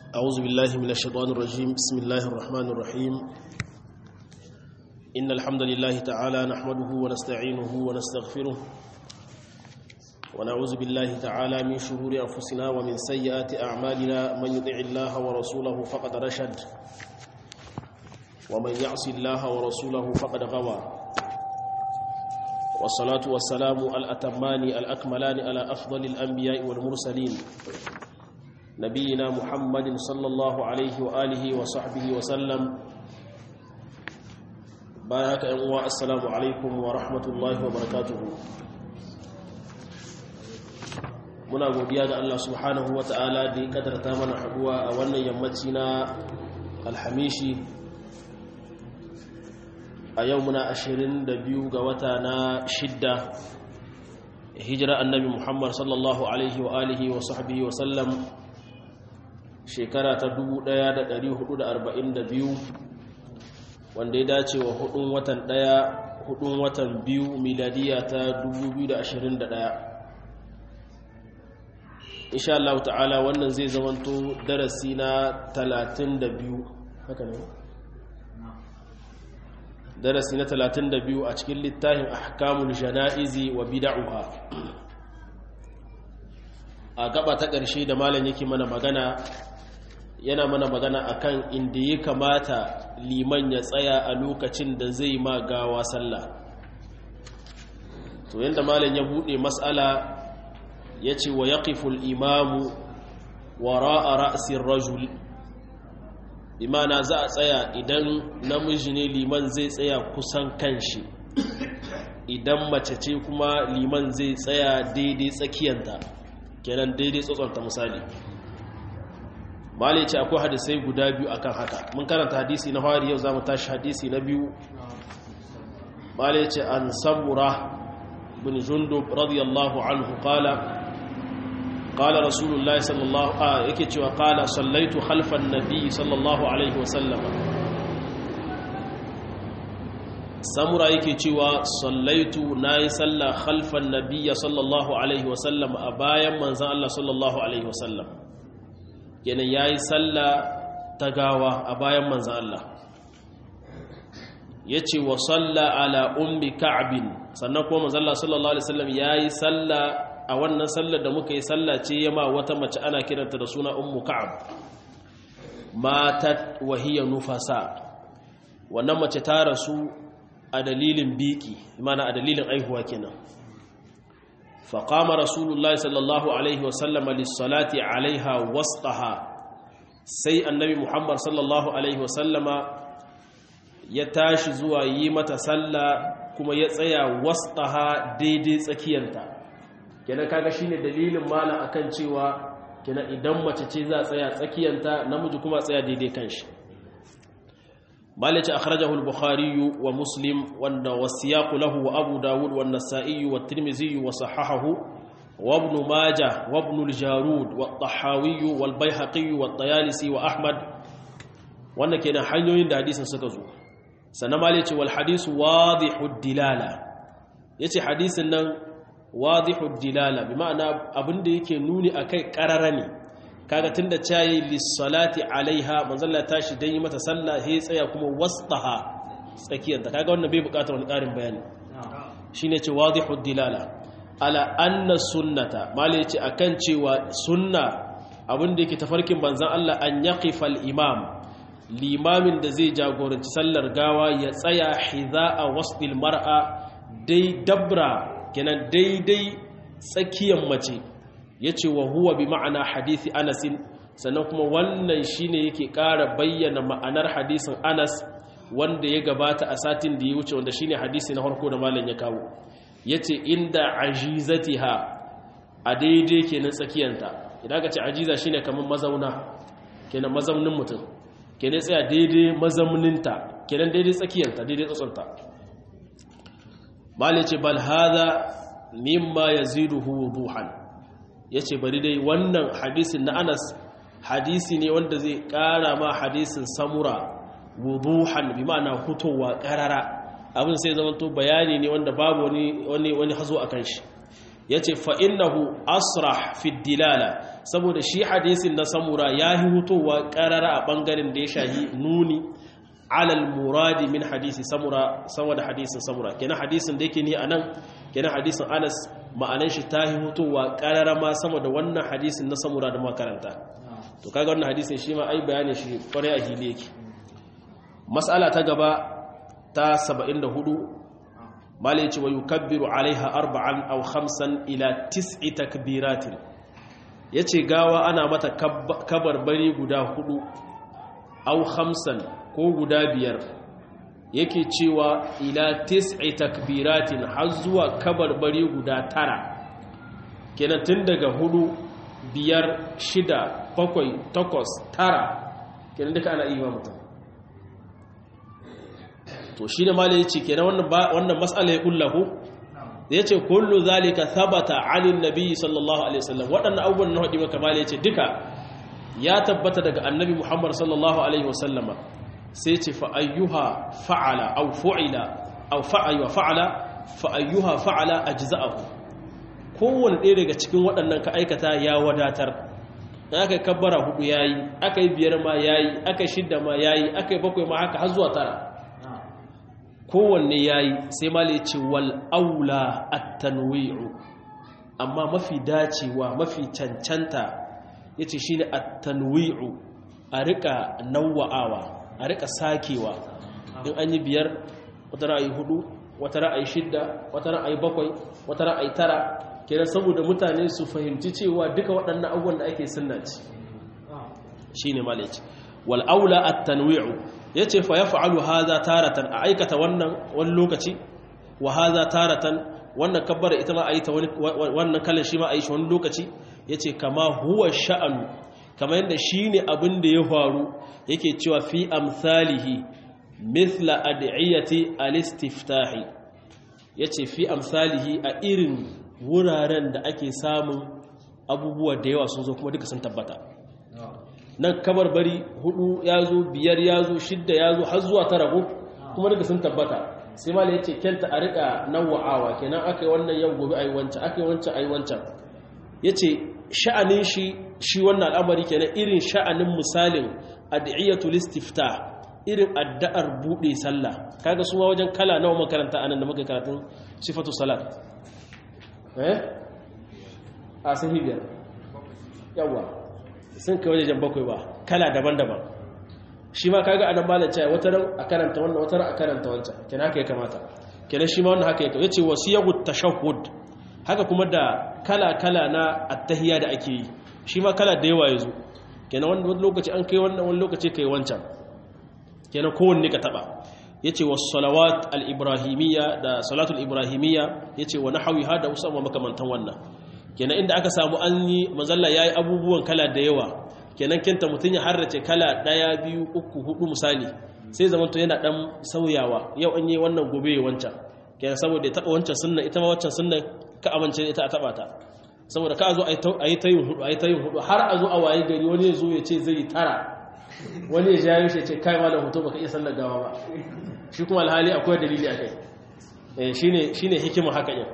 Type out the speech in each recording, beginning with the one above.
أعوذ بالله من الشيطان الرجيم بسم الله الرحمن الرحيم إن الحمد لله تعالى نحمده ونستعينه ونستغفره ونعوذ بالله تعالى من شرور أنفسنا ومن سيئات أعمالنا من يطع الله ورسوله فقد رشد ومن يعص الله ورسوله فقد غوى والصلاة والسلام الأتمان الأكملان على أفضل الأنبياء والمرسلين نبينا محمد صلى الله عليه وآله وصحبه وسلم بارك الله السلام عليكم ورحمة الله وبركاته muna godiya ga Allah subhanahu wa ta'ala da ya kadarta mana haduwa a wannan yammaci na alhamishi a yau muna 22 ga wata na shidda hijira annabi muhammad sallallahu alaihi wa alihi wa sahbihi wa sallam shekara ta 1442 wanda ya dace wa hudun watan daya hudun watan biyu miladiya ta 2021 insha Allah ta'ala wannan zai zamanto darasi na 32 haka ne darasi na 32 a cikin littafin ahkamul jana'izi wa bid'uha a gaba ta ƙarshe da malam yake mana magana yana mana magana akan inda ya kamata liman ya tsaya a lokacin da zai ma gawa sallah to yanda malam ya bude mas'ala yace wa yaqiful imamu wara'a ra'sir rajul imana za a tsaya idan namiji ne liman zai tsaya kusan kanshi idan mace ce kuma liman zai tsaya daidai tsakiyanta kenan daidai tsotsonta misali malai ce akwai hadisai guda biyu akan haka mun karanta hadisi na fari yau za mu tashi hadisi na biyu malai ce an samura bin jundub radiyallahu anhu qala قال رسول الله صلى الله آه yake cewa qala sallaitu khalfan nabiy sallallahu alaihi wasallam samura yake cewa sallaitu nayi salla khalfan nabiy sallallahu alaihi wasallam a bayan manzon Allah sallallahu alaihi wasallam kenan yayi salla ta gawa a bayan manzon Allah yace wa salla ala ummi ka'b sannan kuma manzon Allah sallallahu alaihi wasallam yayi salla a wannan sallar da muka yi sallah ce yama wata mace ana kiranta da suna ummu ka'ab matat wahiya nufasa wannan mace ta rasu a dalilin biki mana a dalilin aihuwa kenan faqama rasulullahi sallallahu alaihi wa sallam lis-salati alaiha wasqaha sai annabi muhammad sallallahu alaihi wa sallama ya tashi zuwa yi mata sallah kuma ya tsaya wasqaha daidai tsakiyarta kenan kaga shine dalilin mala akan cewa kenan idan mace ce za tsaya tsakiyanta namiji kuma tsaya daidai kanshi malaci akhrajahu al-bukhari wa muslim wanda wasiyaqu lahu wa abu dawud wa an-nasa'i wa at-tirmidhi wa sahahahu wa ibn majah wa ibn al-jarud wa at-tahawi wa al-baihaqi wa at-tayalisi wa ahmad wannan kenan hanyoyin da hadisin suka zo sannan malaci wal hadisu wadihu ad-dilala yace hadisin nan wadihu dilala bi ma'ana abinda yake nuni akai karara ne kaga tunda cayi lis-salati alaiha manzalla tashi dan yi mata sallah he tsaya kuma wastaha tsakiyar ta kaga wannan bai bukatar wani karin bayani shine ce wadihu dilala ala anna sunnata mali yace akan cewa sunna abinda yake tafarkin banzan Allah an yaqifa al-imam limamin da zai jagoranci sallar gawa ya tsaya hiza'a wasdil mar'a dai dabra kenan daidai tsakiyar mace ya ce wa huwa bi ma'ana hadithi anasin sannan kuma wannan shine yake ƙara bayyana ma'anar hadisin anas wanda ya gabata a satin da ya wuce wanda shine hadisi na harko da malam ya kawo ya ce inda ajizatiha a daidai kenan tsakiyanta idan ka ce ajiza shine kamar mazauna kenan mazaunin mutum kenan tsaya daidai mazauninta kenan daidai tsakiyanta daidai tsatsonta bale ce bal hada mimma yaziduhu wuduhan yace bari dai wannan hadisin na Anas hadisi ne wanda zai kara ma hadisin samura wuduhan bi ma'ana hutowa karara abin sai zama to bayani ne wanda babu wani wani wani hazo akan shi yace fa innahu asrah fi dilala saboda shi hadisin na samura yahi hutowa karara a bangaren da ya shahi nuni alal muradi min hadisi samura sama da hadisin samura kenan hadisin da yake ni anan kenan hadisin Anas ma'anan shi tahi hutowa karara ma sama da wannan hadisin na samura da makaranta to kaga wannan hadisin shi ma ai bayanin shi kwarai a hili yake mas'ala ta gaba ta 74 malai yace wa yukabbiru alaiha arba'an aw khamsan ila tis'i takbiratin yace gawa ana mata kabarbari guda hudu aw khamsan ko guda biyar yake cewa ila tis'i takbiratin har zuwa kabarbari guda tara kenan tun daga hudu biyar shida bakwai takwas tara kenan duka ana iya mutum to shi da malai ce kenan wannan matsala ya kullahu ya ce kullu zalika thabata anin nabi sallallahu alaihi wasallam waɗannan abubuwan na haɗi maka malai ce duka ya tabbata daga annabi muhammad sallallahu alaihi wasallama sai ce fa'ayyuha fa'ala au fu'ila au fa'ayyuha fa'ala fa'ayyuha fa'ala ajza'ahu kowane ɗaya daga cikin waɗannan ka aikata ya wadatar aka yi kabbara hudu ya yi aka yi biyar ma ya yi aka yi shidda ma ya yi aka yi bakwai ma haka har zuwa tara kowanne ya yi sai ma ce wal aula at-tanwi'u amma mafi dacewa mafi cancanta ya ce shi ne at-tanwi'u a rika nawa'awa a rika sakewa in an yi biyar wata ra'ayi hudu wata ra'ayi shidda wata ra'ayi bakwai wata ra'ayi tara kenan saboda mutane su fahimci cewa duka waɗannan abubuwan da ake sunna ce shine malaci wal aula at-tanwi'u yace fa yaf'alu hadha taratan a aikata wannan wani lokaci wa hadha taratan wannan kabbara ita ma ayi ta wannan kallon shi ma ayi shi wani lokaci yace kama huwa sha'anu kama yanda shine abin da ya faru yake cewa fi amsalihi mithla ad'iyati al-istiftahi yace fi amsalihi a irin wuraren da ake samun abubuwa da yawa sun zo kuma duka sun tabbata nan kabarbari hudu ya zo biyar ya zo shidda ya zo har zuwa tara ko kuma duka sun tabbata sai mala ya ce kyanta a rika nawa'awa kenan aka yi wannan yau gobe a yi wancan aka yi wancan a yi wancan ya ce sha'anin shi shi wannan al'amari kenan irin sha'anin misalin ad'iyatul istifta irin addu'ar buɗe sallah kaga su ma wajen kala nawa makaranta anan da muka karatun sifatu salat eh a sahi biyar yawa sun kai wajen bakwai ba kala daban-daban shi ma kaga anan malam cewa wata ran a karanta wannan wata ran a karanta wancan kenan haka ya kamata kenan shi ma wannan haka ya yace wasiyahu tashahhud haka kuma da kala-kala na attahiyya da ake yi shi ma kala da yawa yazo kenan wani lokaci an kai wannan wani lokaci kai wancan kenan kowanne ka taba yace was salawat al ibrahimiyya da salatul ibrahimiyya yace wa nahwi hada usama makamantan wannan kenan inda aka samu an yi mazalla yayi abubuwan kala da yawa kenan kinta mutun ya harrace kala daya biyu uku hudu misali sai zamanto yana dan sauyawa yau an yi wannan gobe wancan kenan saboda ya taba wancan sunna ita ma wancan sunna ka amince ita a taba ta saboda ka zo a yi ta yin hudu a yi ta yin hudu har a zo a waye gari wani ya zo ya ce zai tara wani ya jayo shi ce kai malam hoto baka iya sallar gawa ba shi kuma alhali akwai dalili a kai shine shine hikima haka yin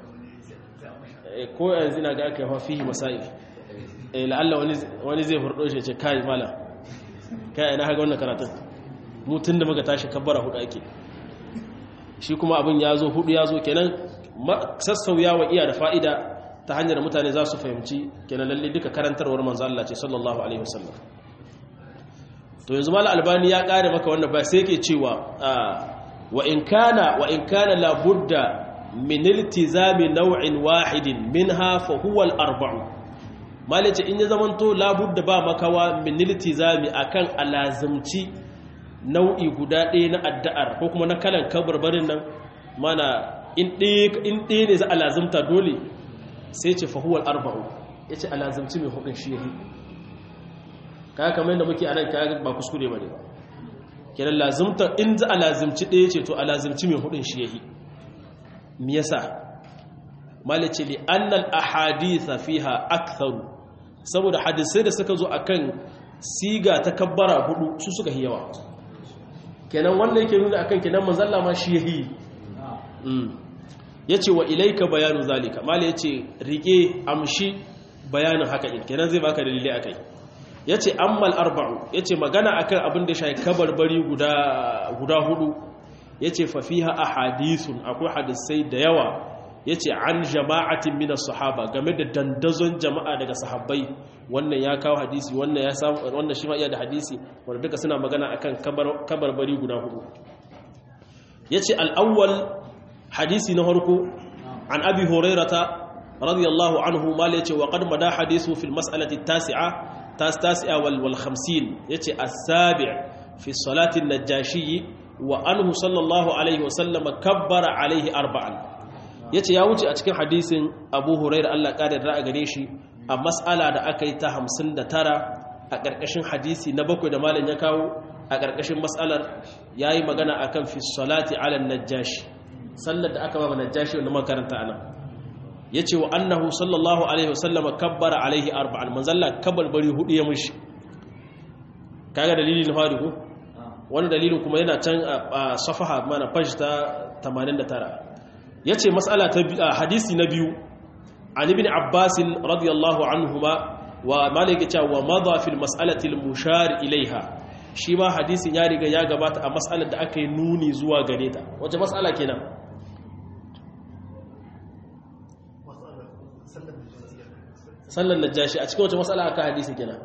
ko yanzu na ga aka yi fihi masail eh la'alla wani wani zai hurdo shi ce kai malam kai ina haka wannan karatun mu tunda muka tashi kabbara hudu ake shi kuma abin ya zo hudu ya zo kenan sassauyawa iya da fa'ida ta hanyar mutane za su fahimci kenan lalle duka karantarwar manzo Allah ce sallallahu alaihi wasallam to yanzu mala albani ya kare maka wannan ba sai yake cewa wa in kana wa in kana la budda min iltizami naw'in wahidin minha fa huwa al arba'u malace in ya zamanto la budda ba makawa min iltizami akan alazimci nau'i guda ɗaya na addu'ar ko kuma na kalan kabarbarin nan mana in ɗaya ne za a lazimta dole sai ce fahuwal arba'u ya ce a lazimci mai hudun shi yahi kaya kamar yadda muke anan kaya ba kuskure ba ne ba kenan lazimta in za a lazimci ɗaya ce to a lazimci mai hudun shi yahi mi yasa malice li annal ahaditha fiha aktharu saboda hadisai da suka zo akan siga ta kabbara hudu su suka yi yawa kenan wannan yake nuna akan kenan manzalla ma shi yahi yace wa ilaika bayanu zalika mala yace rike amshi bayanin haka in kenan zai baka dalili akai yace ammal arba'u yace magana akan abin da shi kabarbari guda guda hudu yace fa fiha ahadithun akwai hadisai da yawa yace an jama'atin min sahaba game da dandazon jama'a daga sahabbai wannan ya kawo hadisi wannan ya samu wannan shi ma iya da hadisi wanda duka suna magana akan kabarbari guda hudu yace al-awwal hadisi na farko an abi hurairata radiyallahu anhu mal yace wa qad mada hadisu fil mas'alati at-tasi'a tas tasi'a wal wal 50 yace as-sabi' fi salati an-najashi wa anhu sallallahu alaihi wa sallam kabbara alaihi arba'an yace ya wuce a cikin hadisin abu hurairah Allah kadar da gare shi a mas'ala da aka yi ta 59 a ƙarƙashin hadisi na bakwai da malam ya kawo a ƙarƙashin mas'alar yayi magana akan fi salati ala najashi sallar da aka ba najashi wanda makaranta anan yace wa annahu sallallahu alaihi wasallam kabbara alaihi arba'an manzalla bari hudu ya mushi kaga dalilin fari ko wani dalilin kuma yana can a safaha mana page ta 89 yace mas'ala ta hadisi na biyu an ibn abbas radiyallahu anhuma wa malik ya wa madha fil mas'alati al mushar ilaiha shi ma hadisin ya riga ya gabata a mas'alar da aka yi nuni zuwa gare ta wace mas'ala kenan sallar najashi a cikin wace mas'ala aka hadisi kenan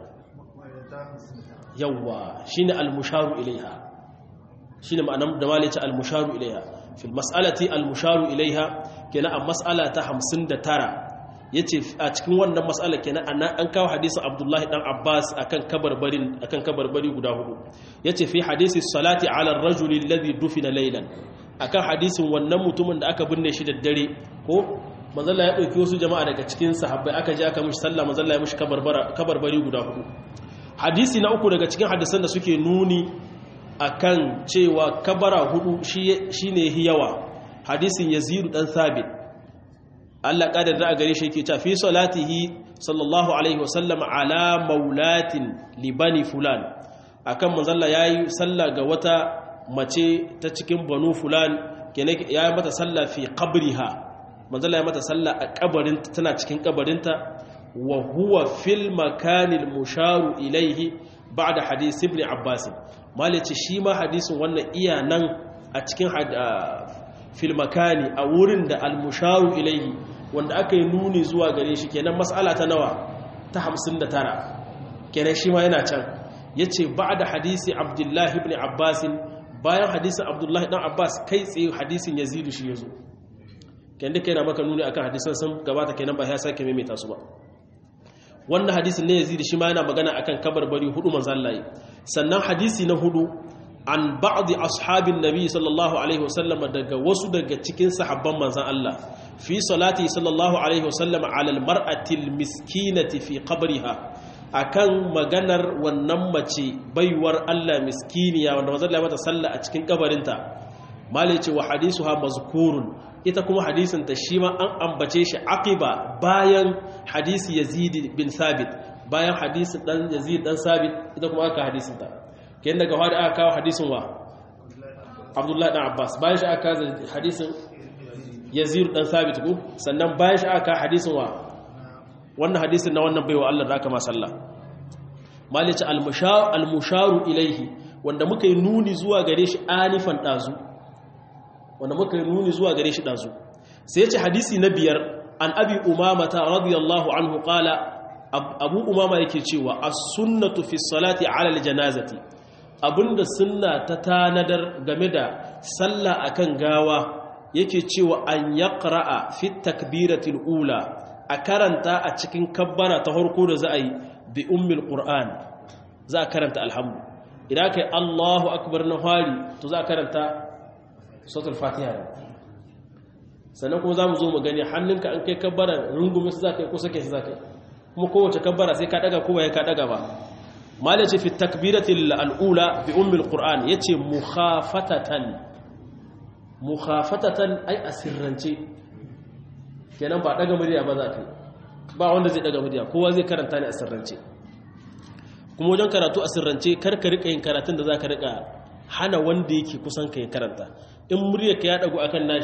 yawwa shine al musharu ilaiha shine ma'anar da malice al musharu ilaiha fil mas'alati al musharu ilaiha kenan a mas'ala ta 59 yace a cikin wannan mas'ala kenan an kawo hadisin Abdullahi dan Abbas akan kabarbarin akan kabarbari guda hudu yace fi hadisi salati ala ar-rajuli alladhi dufina laylan akan hadisin wannan mutumin da aka binne shi da dare ko manzalla ya dauki wasu jama'a daga cikin sahabbai aka je aka mishi sallah manzalla ya mishi kabarbara kabarbari guda hudu hadisi na uku daga cikin hadisan da suke nuni akan cewa kabara hudu shine hiyawa hadisin Yazid dan Thabit Allah kadar da a gare shi yake cewa fi salatihi sallallahu alaihi wasallam ala maulatin libani fulan akan manzalla yayi sallah ga wata mace ta cikin banu fulan kenan yayi mata sallah fi qabriha manzalla ya mata sallah a kabarin tana cikin kabarinta wa huwa fil makanil musharu ilaihi ba'da hadith ibn abbas malaci shi ma hadisin wannan iya nan a cikin fil makani a wurin da al musharu ilaihi wanda aka yi nuni zuwa gare shi kenan mas'ala ta nawa ta 59 kenan shi ma yana can yace ba'da hadisi abdullahi ibn abbas bayan hadisin abdullahi dan abbas kai tsaye hadisin yazidu shi yazo kenan duka yana maka nuni akan hadisan sun gabata kenan ba ya sake maimaita su ba wannan hadisin ne yazidu shi ma yana magana akan kabarbari hudu manzon Allah sannan hadisi na hudu an ba'di ashabin nabi sallallahu alaihi wasallam daga wasu daga cikin sahabban manzon Allah fi salati sallallahu alaihi wasallam ala almar'ati almiskinati fi qabriha akan maganar wannan mace baiwar Allah miskiniya wanda manzon Allah mata sallah a cikin kabarinta malai ce wa hadisuha mazkurun ita kuma hadisin ta shi ma an ambace shi aqiba bayan hadisi Yazid bin Thabit bayan hadisin dan Yazid dan Thabit ita kuma aka hadisin ta kayan daga fadi aka kawo hadisin wa Abdullah dan Abbas bayan shi aka kawo hadisin Yazid dan Thabit ko sannan bayan shi aka hadisin wa wannan hadisin na wannan baiwa Allah da aka ma sallah malice al-musharu ilaihi wanda muka yi nuni zuwa gare shi anifan dazu wanda muka yi nuni zuwa gare shi dazu sai yace hadisi na biyar an abi umama ta radiyallahu anhu qala abu umama yake cewa as-sunnatu fi salati ala al-janazati abinda sunna ta tanadar game da sallah akan gawa yake cewa an yaqra'a fi takbiratil ula a karanta a cikin kabbara ta harko da za a yi bi ummil qur'an za a karanta alhamdu idan kai Allahu akbar na fari to za a karanta suratul fatiha sannan kuma za mu zo mu gani hannunka an kai kabbara rungume su za ka yi ko sake shi za ka yi kuma kowace kabbara sai ka daga ko ya ka daga ba malai ce fi takbiratil al'ula bi ummil qur'an yace mukhafatatan mukhafatatan ai asirrance kenan ba daga murya ba za ka ba wanda zai daga murya kowa zai karanta ne a sirrance kuma wajen karatu a sirrance kar ka rika yin karatun da za ka rika hana wanda yake kusan ka ya karanta in murya ka ya dago akan nashi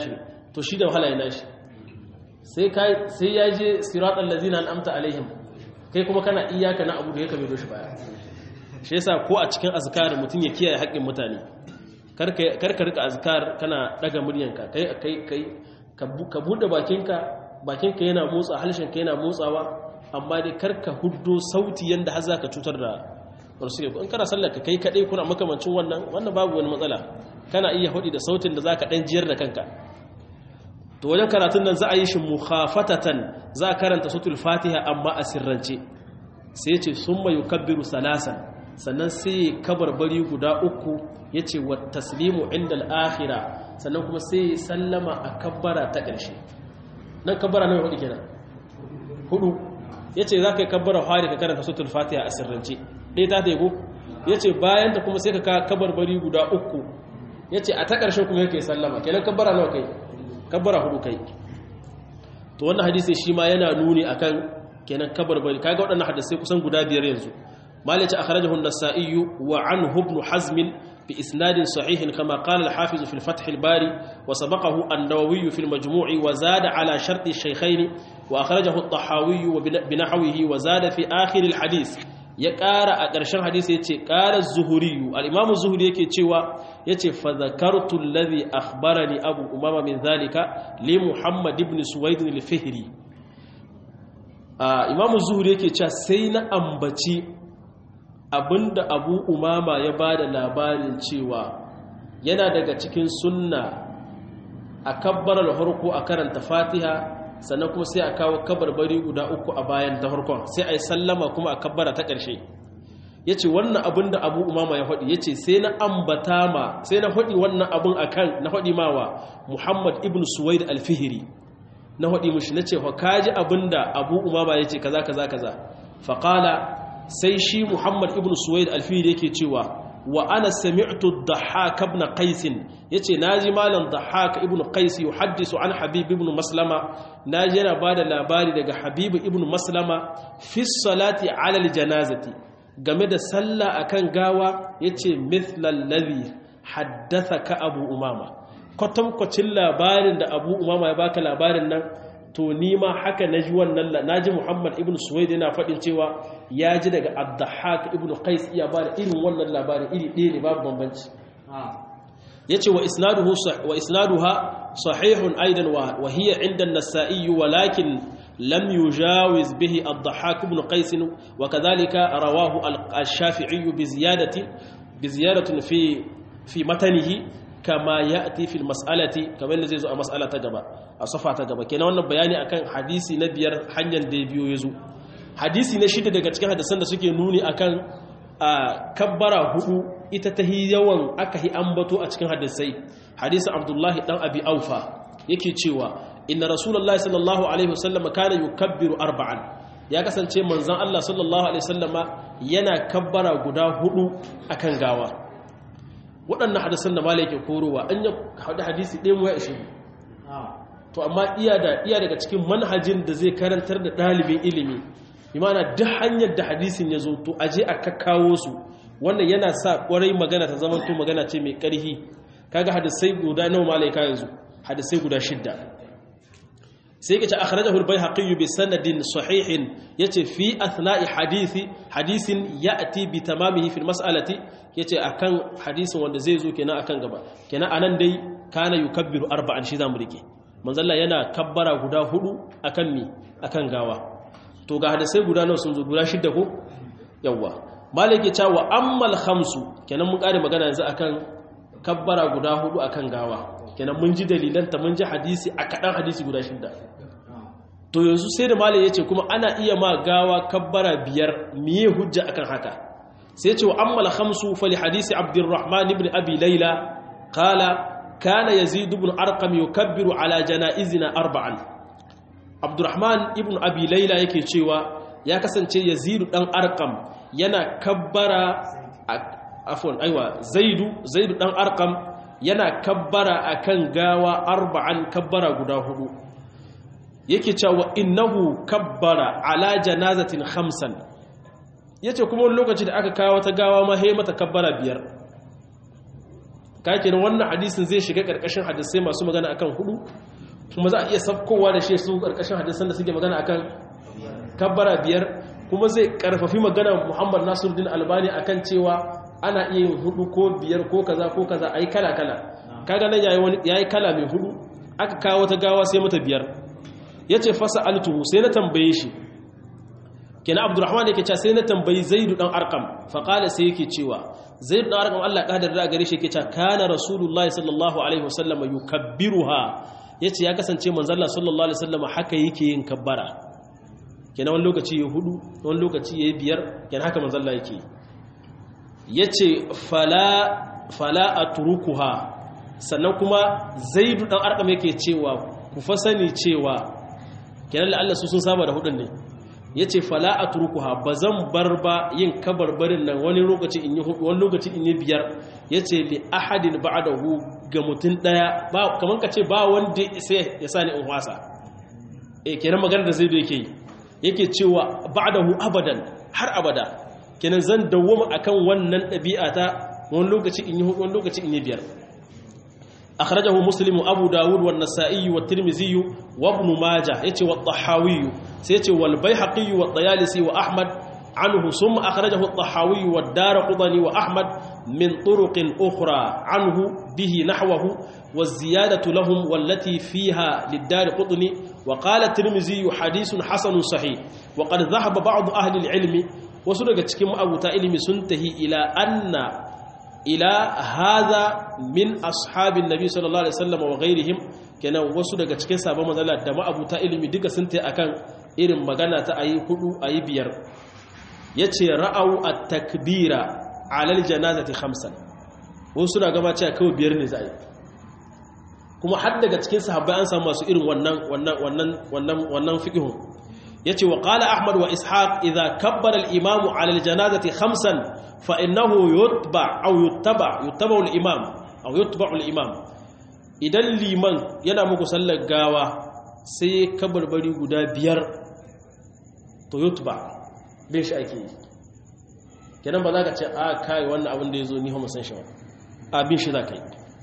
to shi da wahala yana shi sai kai sai ya je siratal ladzina an'amta alaihim kai kuma kana iyaka na abu da yake mai doshi baya shi yasa ko a cikin azkar mutum ya kiyaye haƙƙin mutane kar ka rika azkar kana daga muryanka kai kai kai ka bude bakinka bakinka yana motsa halshenka yana motsawa amma dai kar ka huddo sauti yanda har zaka cutar da wasu in kana sallar ka kai kadai kuna makamancin wannan wannan babu wani matsala kana iya hudi da sautin da zaka dan jiyar da kanka to wajen karatun nan za a yi shi mukhafatatan za a karanta sutul fatiha amma a sirrance sai ya ce summa yukabbiru salasan sannan sai kabarbari guda uku ya ce wa taslimu inda al'akhira sannan kuma sai sallama a kabbara ta ƙarshe nan kabbara nan hudu kenan hudu ya ce za ka yi kabbara hari ka karanta sutul fatiha a sirrance ɗaya ta taigo ya ce bayan ta kuma sai ka kabarbari guda uku ya ce a ta ƙarshen kuma yake sallama kenan kabbara nawa kai kabbara hudu kai to wannan hadisi shi ma yana nuni akan kenan kabarbari kaga waɗannan hadisai kusan guda biyar yanzu مالك أخرجه النسائي وعنه ابن حزم بإسناد صحيح كما قال الحافظ في الفتح الباري وسبقه النووي في المجموع وزاد على شرط الشيخين وأخرجه الطحاوي بنحوه وزاد في آخر الحديث يقار أقرشان حديث يتي قال الزهري الإمام الزهري يكي تشوى يتي فذكرت الذي أخبرني أبو أمامة من ذلك لمحمد بن سويد الفهري آه إمام الزهري يكي تشوى سين أنبتي abinda abu umama ya ba da labarin cewa yana daga cikin sunna a kabbarar harko a karanta fatiha sannan kuma sai a kawo kabarbari guda uku a bayan ta harkon sai a yi sallama kuma a kabbara ta ƙarshe ya ce wannan abinda abu umama ya haɗi ya ce sai na ambata ma sai na haɗi wannan abin a kan na haɗi mawa muhammad ibn suwaid alfihiri na haɗi mushi na ce wa kaji abinda abu umama ya ce kaza kaza kaza faƙala sai shi Muhammad ibn Suwaid alfiri yake cewa wa ana sami'tu Dhahhak ibn Qais yace naji malam Dhahhak ibn Qais yuhaddisu an Habib ibn Maslama naji yana bada labari daga Habib ibn Maslama fi salati ala aljanazati game da sallah akan gawa yace mithlal ladhi haddathaka Abu Umama kwatankwacin labarin da Abu Umama ya baka labarin nan to ni ma haka naji wannan naji Muhammad ibn Suwaid yana faɗin cewa ya ji daga Ad-Dahhak ibn Qais iya ba da irin wannan labarin iri ɗaya ne babu bambanci yace wa isnaduhu wa isnaduha sahihun aidan wa hiya inda an-Nasa'i walakin lam yujawiz bihi Ad-Dahhak ibn Qais wa kadhalika rawahu al-Shafi'i bi ziyadati bi ziyadatin fi fi matanihi kama ya'ti fil mas'alati kamar yadda zai zo a mas'ala ta gaba a safa ta gaba kenan wannan bayani akan hadisi na biyar hanyar da biyo ya zo hadisi na shida daga cikin hadisan da suke nuni akan kabbara hudu ita ta yawan aka hi ambato a cikin hadisai hadisin abdullahi dan abi aufa yake cewa inna rasulullahi sallallahu alaihi wasallam kana yukabbiru arba'an ya kasance manzon Allah sallallahu alaihi wasallama yana kabbara guda hudu akan gawa waɗannan hadisan da malai ke korowa an yi hadisi ɗaya mu ya ishe to amma iya da iya daga cikin manhajin da zai karantar da ɗalibin ilimi imana duk hanyar da hadisin ya zo to aje a kakkawo su wannan yana sa ƙwarai magana ta zama to magana ce mai ƙarhi kaga hadisai guda nawa malai ka yanzu hadisai guda shidda sai kace akhrajahu al-baihaqi bi sanadin sahihin yace fi athna'i hadisi hadisin ya'ti bi tamamihi fi al-mas'alati yace akan hadisin wanda zai zo kenan akan gaba kenan anan dai kana yukabbiru arba'an shi zamu rike manzalla yana kabbara guda hudu akan mi akan gawa to ga hadisai guda nawa sun zo guda shidda ko yawa malik ya cewa ammal khamsu kenan mun kare magana yanzu akan kabbara guda hudu akan gawa kenan mun ji dalilanta mun ji hadisi a kaɗan hadisi guda shida to yanzu sai da malai ya ce kuma ana iya ma gawa kabbara biyar miye hujja akan haka sai ce wa ammala khamsu fali hadisi abdurrahman ibn abi laila qala kana yazid ibn arqam yukabbiru ala janaizina arba'an abdurrahman ibn abi laila yake cewa ya kasance yazid dan arqam yana kabbara afwan aiwa zaidu zaidu dan arqam yana kabbara akan gawa arba'an kabbara guda hudu yake cewa innahu kabbara ala janazatin khamsan yace kuma wani lokaci da aka kawo ta gawa ma hay mata kabbara biyar kake nan wannan hadisin zai shiga karkashin hadisai masu magana akan hudu kuma za a iya sabkowa da shi su karkashin hadisan da suke magana akan kabbara biyar kuma zai karfafi magana Muhammad Nasiruddin Albani akan cewa ana iya yin hudu ko biyar ko kaza ko kaza ayi kala kala kaga nan yayi wani yayi kala mai hudu aka kawo ta gawa sai mata biyar yace fasa altuhu sai na tambaye shi kenan Abdurrahman yake cewa sai na tambayi Zaid dan Arqam fa qala sai yake cewa Zaid dan Arqam Allah kadar da gare shi yake cewa kana Rasulullahi sallallahu alaihi wasallam yukabbiruha yace ya kasance manzon Allah sallallahu alaihi wasallam haka yake yin kabbara kenan wani lokaci ya hudu wani lokaci ya biyar kenan haka manzon Allah yake yace fala fala atrukuha sannan kuma zaidu dan arkam yake cewa ku fa sani cewa kenan Allah su sun saba da hudun ne yace fala atrukuha bazan bar ba yin kabarbarin nan wani lokaci in yi hudu wani lokaci in yi biyar yace li ahadin ba'dahu ga mutun daya ba kaman kace ba wanda sai ya sani in wasa eh kenan magana da zaidu yake yake cewa ba'dahu abadan har abada kenan zan dawwama akan wannan ɗabi'ata wani lokaci in yi hudu wani lokaci in yi biyar أخرجه مسلم وأبو داود والنسائي والترمذي وابن ماجه يتي والطحاوي سيتي والبيحقي والطيالسي وأحمد عنه ثم أخرجه الطحاوي والدار قضني وأحمد من طرق أخرى عنه به نحوه والزيادة لهم والتي فيها للدار قطني وقال الترمذي حديث حسن صحيح وقد ذهب بعض أهل العلم وسرق تكيم أبو تائلم سنتهي إلى أن ila haza min ashabin nabi sallallahu alaihi wasallam wa ghairihim kenan wasu daga cikin sabon manzala da ma'abuta ilimi duka sun tai akan irin magana ta ayi hudu ayi biyar yace ra'au at-takbira ala al-janazati khamsan wasu suna gaba cewa kawai biyar ne za a yi kuma har daga cikin sahabbai an samu masu irin wannan wannan wannan wannan wannan fiqhun yace wa qala ahmad wa ishaq idha kabbara al-imam ala al-janazati khamsan fa innahu yutba aw yuttaba yuttaba al-imam aw yutba al-imam idan liman yana muku sallar gawa sai kabarbari guda biyar to yutba bin shi ake yi kenan ba za ka ce a kai wannan abin da ya zo ni homo san shi ba a bin shi za ka yi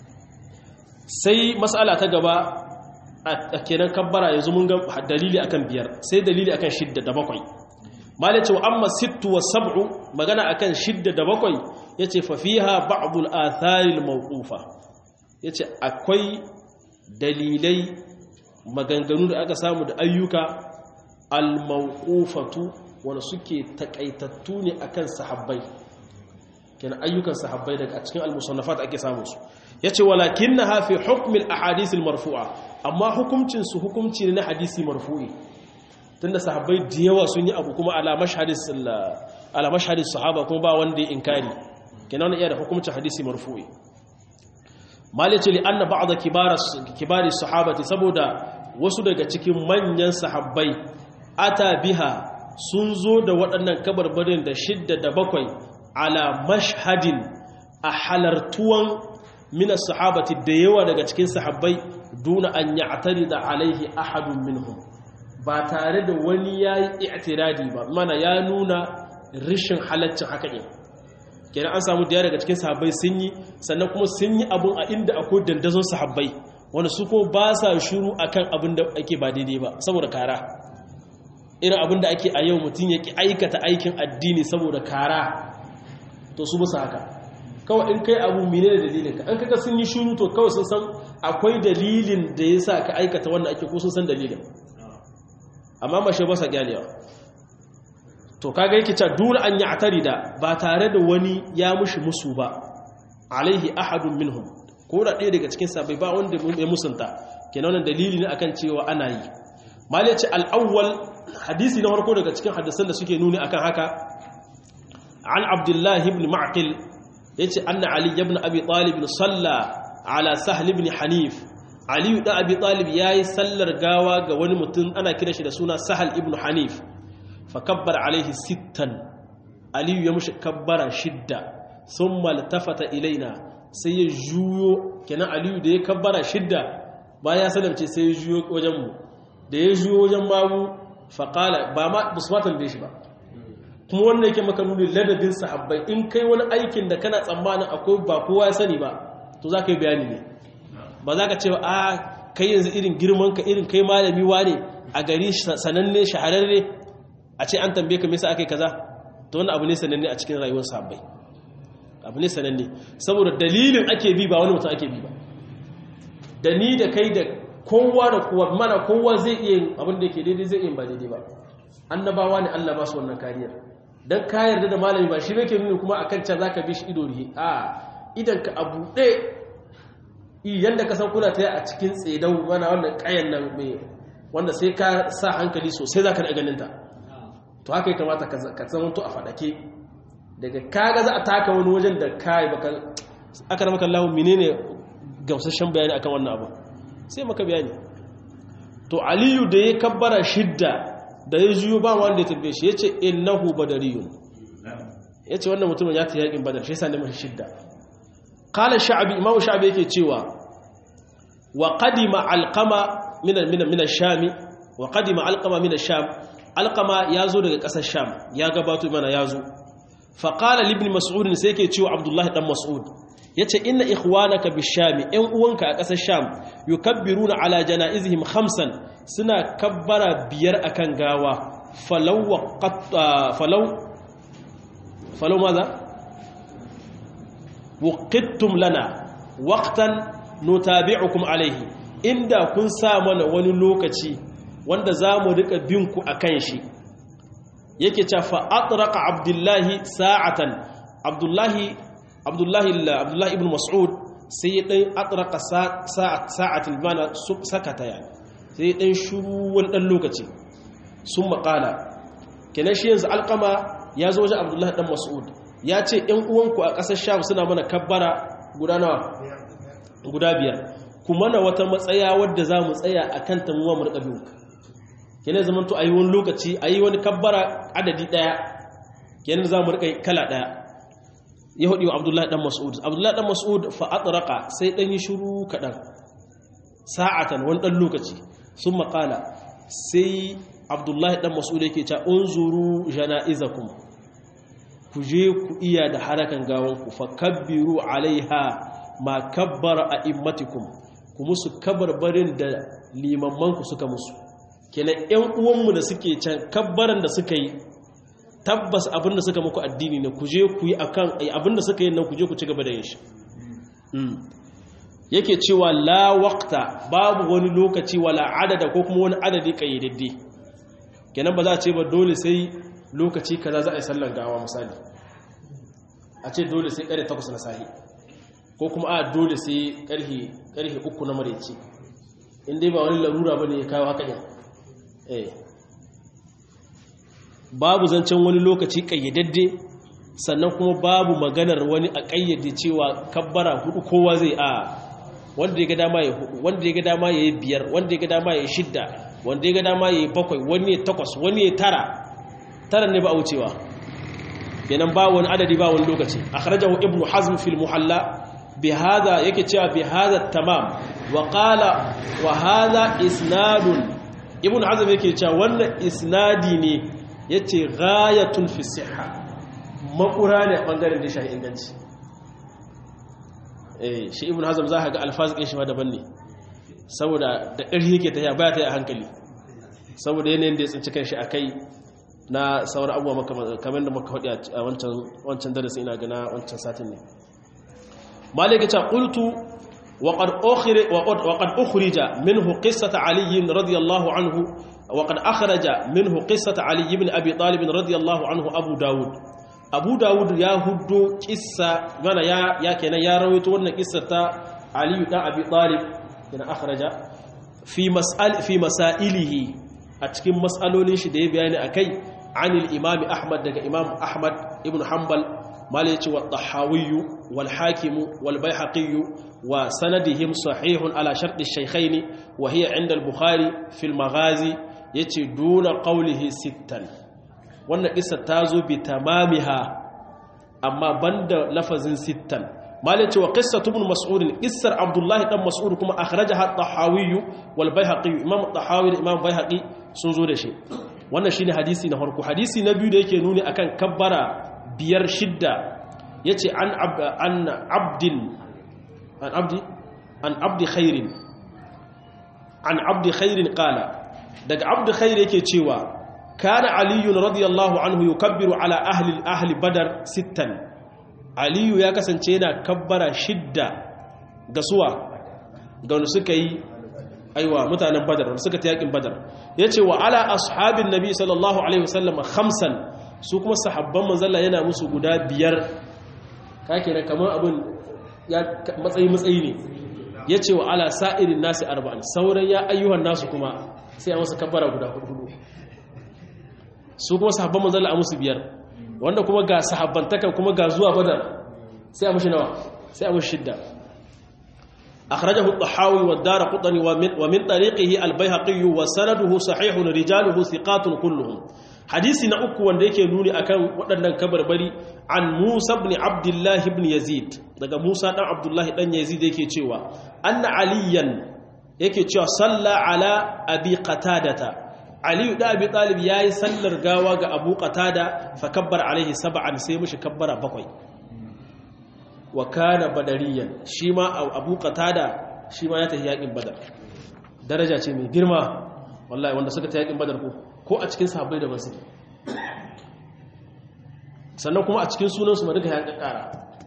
sai matsala ta gaba a kenan kabbara yanzu mun ga dalili akan biyar sai dalili akan shidda da bakwai malai ce wa amma sittu wa sab'u magana akan shidda da bakwai yace fa fiha ba'dul atharil mawqufa yace akwai dalilai maganganu da aka samu da ayyuka al mawqufatu wanda suke takaitattu ne akan sahabbai kenan ayyukan sahabbai daga cikin al-musannafat ake samu su yace walakinnaha fi hukm al-ahadith al-marfu'a amma hukuncin su hukunci ne na hadisi marfu'i tunda sahabbai da yawa sun yi abu kuma ala mashhadis ala mashhadis sahaba kuma ba wanda ya inkari kenan wannan iya da hukuncin hadisi marfu'i malice li anna ba'd kibar kibari sahabati saboda wasu daga cikin manyan sahabbai ata biha sun zo da waɗannan kabarbarin da shidda da bakwai ala mashhadin a halartuwan minas sahabati da yawa daga cikin sahabbai duna an ya'tari da alaihi ahadun minhum ba tare da wani yayi i'tiradi ba mana ya nuna rishin halaccin haka ne kenan an samu da daga cikin sahabbai sun yi sannan kuma sun yi abun a inda akwai dandazon sahabbai wanda su ko ba sa shiru akan abin da ake ba daidai ba saboda kara irin abin da ake a yau mutum ya ki aikata aikin addini saboda kara to su musu haka kawai in kai abu mine da dalilinka an kaga sun yi shuru to kawai sun san akwai dalilin da ya sa ka aikata wannan ake ko sun san dalilin amma mashe ba sa gyalewa to kaga yake cewa dole an yi atari da ba tare da wani ya mushi musu ba alaihi ahadun minhum ko da ɗaya daga cikin sabai ba wanda ya musunta kenan wannan dalili ne akan cewa ana yi mal yace al-awwal hadisi na farko daga cikin hadisan da suke nuni akan haka an abdullahi ibn ma'qil yace anna ali ibn abi talib salla ala sahl ibn hanif ali da abi talib yayi sallar gawa ga wani mutum ana kira shi da suna sahl ibn hanif fa kabbara alaihi sittan ali ya mushi kabbara shidda thumma altafata ilaina sai ya juyo kenan ali da ya kabbara shidda baya salamce sai ya juyo wajen mu da ya juyo wajen mamu fa qala ba ma busmatan da shi ba kuma wannan yake maka nuni ladabin sahabbai in kai wani aikin da kana tsammanin akwai ba kowa ya sani ba to za ka yi bayani ne ba za ka ce a kai yanzu irin girman ka irin kai malami wane a gari sananne shahararre a ce an tambaye ka me yasa akai kaza to wannan abu ne sananne a cikin rayuwar sahabbai abu ne sananne saboda dalilin ake bi ba wani mutum ake bi ba da ni da kai da kowa da kowa mana kowa zai iya abin da yake daidai zai iya ba daidai ba annabawa ne Allah ba su wannan kariyar dan ka yarda da malami ba shi ne ke nuna kuma akan can zaka bi shi ido rihe a idan ka abu ɗaya yanda ka san kuna ta a cikin tsedau mana wannan kayan nan mai wanda sai ka sa hankali sosai zaka da ganin ta to haka ya kamata ka zama to a fadake daga kaga za a taka wani wajen da kai baka aka ramaka Allah menene gamsashen bayani akan wannan abu sai maka bayani to aliyu da ya kabbara shidda da ya juyo ba wanda ya tabbe shi yace innahu badariyun yace wannan mutumin ya ta yakin badar shi yasa ne mashi shidda qala sha'bi imamu sha'bi yake cewa wa qadima alqama min min min ash-sham wa qadima alqama min ash-sham alqama yazo daga kasar sham ya gabato mana yazo fa qala ibn mas'ud sai yake cewa abdullahi dan mas'ud yace inna ikhwanaka bishami ɗan uwanka a ƙasar sham yukabbiruna ala janaizihim khamsan suna kabbara biyar akan gawa falau falau falau maza waqittum lana waqtan nutabi'ukum alayhi inda kun sa mana wani lokaci wanda zamu rika bin ku akan shi yake cewa fa atraqa abdullahi sa'atan abdullahi abdullahi abdullahi ibn mas'ud sai ya dan atraka sa'atil mana sakata ya sai dan shuru wani dan lokaci sun makala kenan shi yanzu alqama ya zo wajen abdullahi dan mas'ud ya ce ɗan uwanku a ƙasar sham suna mana kabbara guda nawa guda biyar kuma na wata matsaya wadda za mu tsaya a kan tamuwa mu riƙa biyu kenan zamanto a yi wani lokaci a yi wani kabbara adadi ɗaya kenan za mu riƙa kala ɗaya ya hudu abdullahi dan mas'ud abdullahi dan mas'ud fa atraqa sai dan yi shiru kadan sa'atan wani dan lokaci sun maƙala sai abdullahi dan mas'ud yake cewa unzuru janaizakum ku je ku iya da harakan gawanku fa kabbiru alaiha ma kabbara a'immatikum ku musu kabarbarin da limammanku suka musu kenan ƴan uwanmu da suke can kabbaran da suka yi tabbas abinda suka muku addini ne ku je ku yi akan abinda suka yi nan ku je ku ci gaba da yin shi yake cewa la waqta babu wani lokaci wala adada ko kuma wani adadi kayyadadde kenan ba za a ce ba dole sai lokaci kaza za a yi sallar gawa misali a ce dole sai kare 8 na sahi ko kuma a dole sai karhe karhe 3 na mareci in dai ba wani larura bane ya kawo haka ne eh babu zancen wani lokaci kayyadadde sannan kuma babu maganar wani a kayyade cewa kabbara hudu kowa zai a wanda ya ga dama ya hudu wanda ya ga dama ya yi biyar wanda ya ga dama ya yi shidda wanda ya ga dama ya yi bakwai wani ya takwas wani ya tara tara ne ba a wucewa kenan ba wani adadi ba wani lokaci akhrajahu ibnu hazm fil muhalla bi hadha yake cewa bi hadha tamam wa qala wa hadha isnadun ibnu hazm yake cewa wannan isnadi ne ya ce gayatun fi siha makura ne a ɓangaren da shahi inganci shi ibn hazam za ka ga alfazikin shi ma daban ne saboda da ƙarfi yake ta baya ta yi a hankali saboda yanayin da ya tsinci kan shi a kai na sauran abubuwa kamar da maka haɗe a wancan darasi ina gana wancan satin ne malika ta ƙultu وقد أخرج منه قصة علي رضي الله عنه وقد أخرج منه قصة علي بن أبي طالب رضي الله عنه أبو داود أبو داود يا هدو قصة وانا يا يا كنا يا رويت وانا قصة علي بن أبي طالب كنا أخرج في مسأل في مسائله أتكلم مسألة شدة بيان أكي عن الإمام أحمد دك إمام أحمد ابن حنبل مالك والطحاوي والحاكم والبيحقي وسندهم صحيح على شرط الشيخين وهي عند البخاري في المغازي يتي دون قوله ستا wannan kissa ta zo bi tamamiha amma banda lafazin sittan malai cewa qissatu ibn mas'ud qissar abdullah dan mas'ud kuma akhrajaha at-tahawi wal bayhaqi imam at-tahawi da imam bayhaqi sun zo da shi wannan shine hadisi na farko hadisi na biyu da yake nuni akan kabbara biyar shidda yace an an abdin an abdi an abdi khairin an abdi khairin qala daga abdi khair yake cewa kana aliyu radiyallahu anhu yukabbiru ala ahli ahli badar sittan aliyu ya kasance yana kabbara shidda ga suwa ga wanda suka yi aiwa mutanen badar wanda suka ta yakin badar yace wa ala ashabin nabi sallallahu alaihi wasallam khamsan su kuma sahabban manzalla yana musu guda biyar kake da kamar abin ya matsayi matsayi ne yace wa ala sa'irin nasi arba'an sauran ya ayyuhan nasu kuma sai a masa kabbara guda hudu su kuma sahabban manzalla a musu biyar wanda kuma ga sahabbantakan kuma ga zuwa badar sai a mushi nawa sai a mushi shidda أخرجه الطحاوي والدار قطني ومن, ومن طريقه البيهقي وسنده صحيح رجاله ثقات كلهم حديثنا أكو وانديك نوني أكان ودنا كبر بري عن موسى بن عبد الله بن يزيد دقى موسى بن عبد الله بن يزيد يكي تشوى أن عليا يكي تشوى صلى على أبي قتادة علي دا أبي طالب ياي سلر قاوة أبو قتادة فكبر عليه سبعا سيمش كبر بقوي wa kana badariyan shi ma abu qatada shi ma ya tafi yakin badar daraja ce mai girma wallahi wanda suka tafi yakin badar ko ko a cikin sahabbai da basu sannan kuma a cikin sunan su ma duka ya kakkara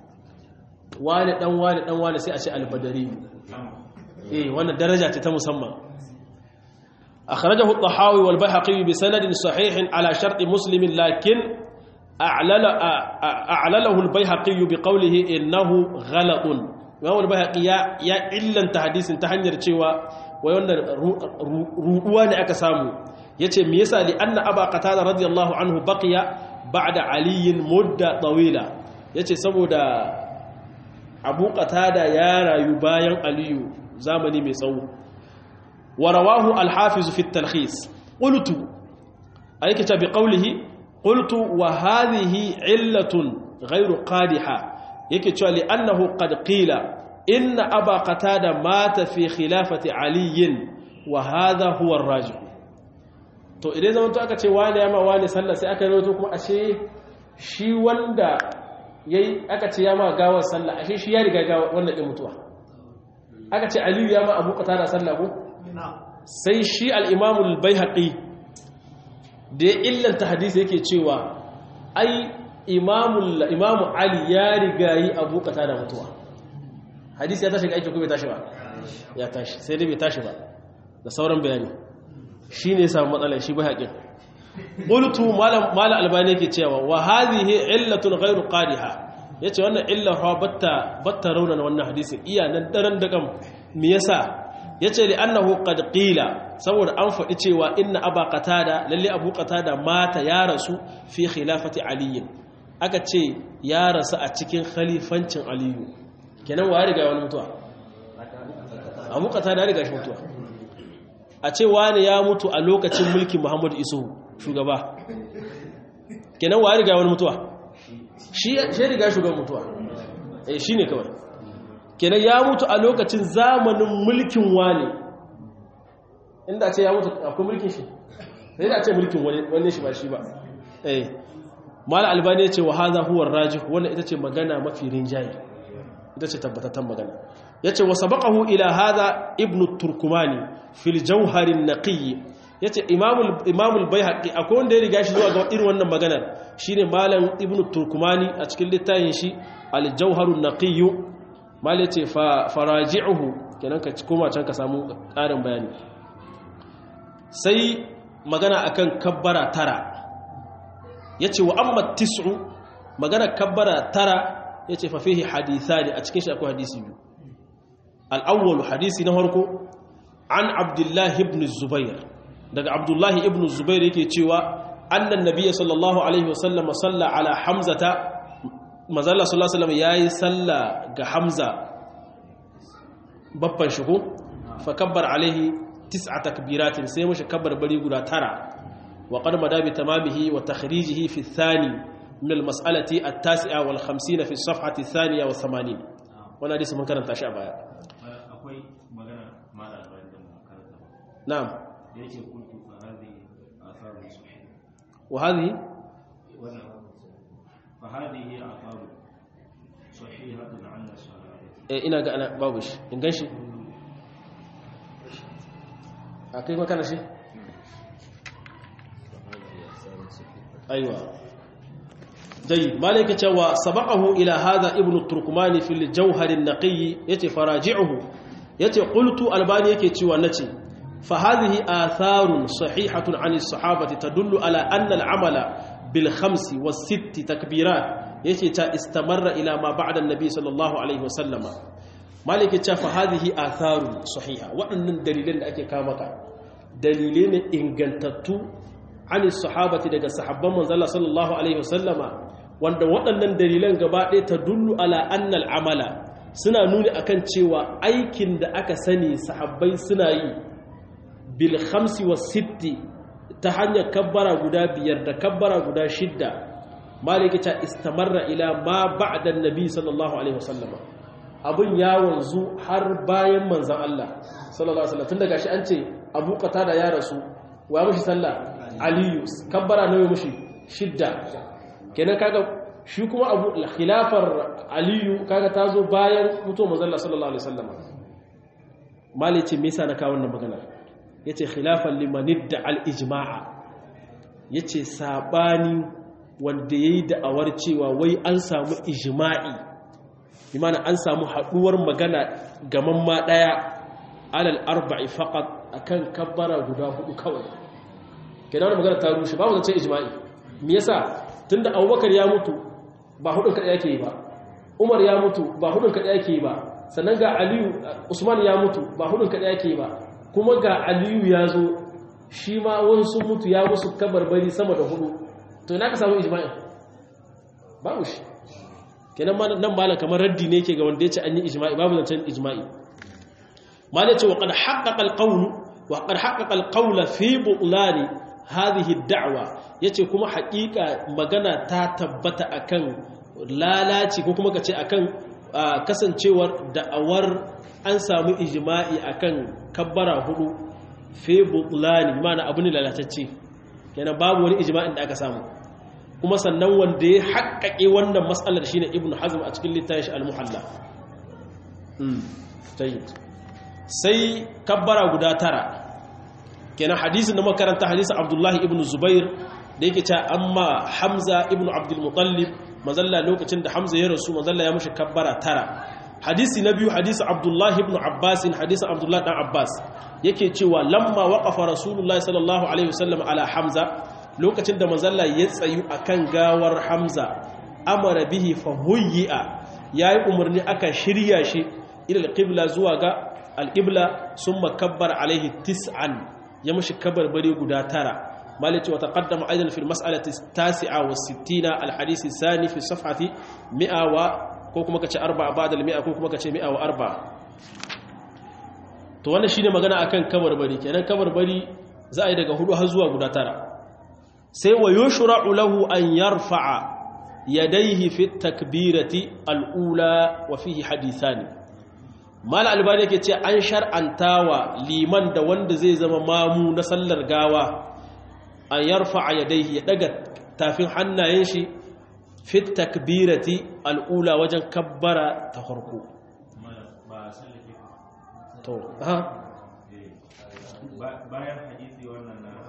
wani dan wani dan wani sai a ce al-badari eh wannan daraja ce ta musamman akhrajahu at-tahawi wal bayhaqi bi sanadin sahihin ala shart muslim lakin أعلل أعلله البيهقي بقوله إنه غلط وهو البيهقي يا يا إلا تحديث تحنير cewa wai wannan ruɗuwa ne aka samu yace me yasa li anna aba qatada radiyallahu anhu baqiya ba'da ali mudda tawila yace saboda abu qatada ya rayu bayan aliyu zamani mai tsawo wa rawahu al-hafiz fi at-talkhis qultu aykata bi qawlihi قلت وهذه علة غير قادحة yake cewa li'annahu qad qila inna aba qatada mata fi khilafati ali wa hadha huwa ar-rajih to idan zaman to aka ce wani yama wani sallah sai aka rawaito kuma ashe shi wanda yayi aka ce yama gawar sallah ashe shi ya riga gawar wannan din mutuwa aka ce ali yama abu qatada sallah ko sai shi al-imam al-baihaqi da ya illanta hadisi yake cewa ai imamu ali ya riga yi abu kata da mutuwa hadisi ya tashi ga aiki ko bai tashi ba ya tashi sai dai bai tashi ba da sauran bayani shi ne samun matsalar shi bai haƙin ƙultu mala albani yake cewa wa hadhihi illatun ghairu qadiha yace wannan illa fa batta batta raunana wannan hadisin iya nan daren da kam me yasa yace li annahu qad qila saboda an faɗi cewa inna aba qatada lalle abu qatada mata ya rasu fi khilafati ali aka ce ya rasu a cikin khalifancin aliyu kenan wa ya riga wani mutuwa abu qatada ya riga shi mutuwa a ce wani ya mutu a lokacin mulkin muhammadu isu shugaba kenan wa ya riga wani mutuwa shi ya riga shugaban mutuwa eh shine kawai kenan ya mutu a lokacin zamanin mulkin wani inda ce ya mutu akwai mulkin shi sai da ce mulkin wani shi ba shi ba eh mala albani ya ce wa hadha huwa rajih wannan ita ce magana mafi rinjaye ita ce tabbatatan magana yace wa sabaqahu ila hadha ibnu turkumani fil jawhar an-naqi yace imamul imamul baihaqi akwai wanda ya riga shi zuwa ga irin wannan maganar shine malam ibnu turkumani a cikin littafin shi al-jawhar an-naqi mal yace fa faraji'uhu kenan ka koma can ka samu ƙarin bayani sai magana akan kabbara tara yace wa amma tis'u magana kabbara tara yace fa fihi hadithani a cikin shi akwai hadisi biyu al-awwal hadisi na farko an abdullah ibn zubair daga abdullah ibn zubair yake cewa annan nabiyyi sallallahu alaihi wasallam salla ala hamzata mazalla sallallahu alaihi wasallam yayi salla ga hamza babban shigo fa kabbar alaihi tis'a takbiratin sai mushi kabbar bari guda tara wa qad madabi tamamihi wa takhrijihi fi thani min al-mas'alati at-tasi'a wal 50 fi as-safhati ath-thaniya wa 80 wannan hadisi mun karanta shi a baya akwai magana mala albani da mun karanta na'am da yake kuntu fa hadhihi atharu sahih wa hadhihi wannan fa hadhihi atharu sahihatun 'ala sahih eh ina ga ana babu shi in ganshi akai makana shi aiwa جيد مالك cewa sabaqahu ila hadha ibn turkmani fil jawhar an-naqi yace faraji'uhu yace qultu albani yake cewa nace fa hadhihi atharun sahihatun 'an as-sahabati tadullu ala anna al-amala bil khamsi was sitti takbirat yace ta istamarra ila ma ba'da an-nabi sallallahu alaihi wasallam malik yace fa hadhihi atharun sahiha waɗannan dalilan da ake kama ka dalilai ne ingantattu 'an as-sahabati daga sahabban manzon sallallahu alaihi wasallama wanda waɗannan dalilan gaba ɗaya ta dullu ala annal amala suna nuni akan cewa aikin da aka sani sahabbai suna yi bil khamsi was sitti ta hanyar kabbara guda biyar da kabbara guda shidda maliki ta istamarra ila ma ba'da annabi sallallahu alaihi wasallam abun ya wanzu har bayan manzon Allah sallallahu alaihi wasallam tun daga shi an ce Abu Qatada ya rasu wa mushi sallah Aliyu kabbara nawa mushi shidda kenan kaga shi kuma abu khilafar aliyu kaga ta zo bayan mutuwar manzon sallallahu alaihi wasallam mali ce me yasa na kawo wannan magana yace khilafan limanidda al ijma'a yace sabani wanda yayi da'awar cewa wai an samu ijma'i imana an samu haduwar magana gaman ma daya alal arba'i faqat akan kabbara guda hudu kawai kenan magana ta rushe babu zance ijma'i me yasa tunda abubakar ya mutu ba hudun kaɗai yake yi ba umar ya mutu ba hudun kaɗai yake yi ba sannan ga aliyu usman ya mutu ba hudun kaɗai yake yi ba kuma ga aliyu ya zo shi ma wani sun mutu ya musu kabarbari sama da hudu to ina ka samu ijma'in babu shi kenan ma nan malam kamar raddi ne ke ga wanda ya ce an yi ijma'i babu zancen ijma'i malam ce wa qad haqqaqa al-qawl wa qad haqqaqa al-qawla fi butlani hadhihi ad-da'wa yace kuma haƙiƙa magana ta tabbata akan lalaci ko kuma kace akan kasancewar da'awar an samu ijma'i akan kabbara hudu fi butlani mana abu ne lalatacce kenan babu wani ijma'in da aka samu kuma sannan wanda ya haƙƙaƙe wannan matsalar shine ibnu hazm a cikin littafin shi al-muhalla sai kabbara guda tara kenan hadisin da makaranta hadisin abdullahi ibn zubair da yake cewa amma hamza ibn abdul mutallib mazalla lokacin da hamza ya rasu mazalla ya mushi kabbara tara hadisi na biyu hadisi abdullahi ibn abbas hadisin abdullahi dan abbas yake cewa lamma waqafa rasulullahi sallallahu alaihi wasallam ala hamza lokacin da mazalla ya tsayu akan gawar hamza amara bihi fa huyya yayi umarni aka shirya shi ila alqibla zuwa ga alqibla summa kabbara alaihi tis'an ya mushi kabarbari guda tara مالك وتقدم أيضا في المسألة التاسعة والستين الحديث الثاني في الصفحة مئة و كوكما كتش أربعة بعد المئة كوكما كتش مئة وأربعة to wannan shine magana akan kabarbari kenan kabarbari za a yi daga hudu har zuwa guda tara sai wa yushra'u lahu an yarfa'a yadayhi fi takbirati al-ula wa fihi hadithani mal albani yake ce an shar'antawa liman da wanda zai zama mamu na sallar gawa an yarfa a yadaihi ya daga tafin hannayen shi fit takbirati al'ula wajen kabbara ta farko to ha bayan hadisi wannan na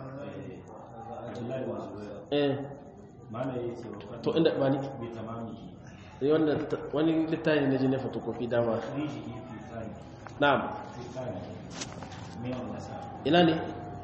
eh mana ya ce wa to inda ba ni bai tamami eh wannan wani littafi ne jin fotokofi dama riji fi tsani na'am fi tsani mai wannan sa ina ne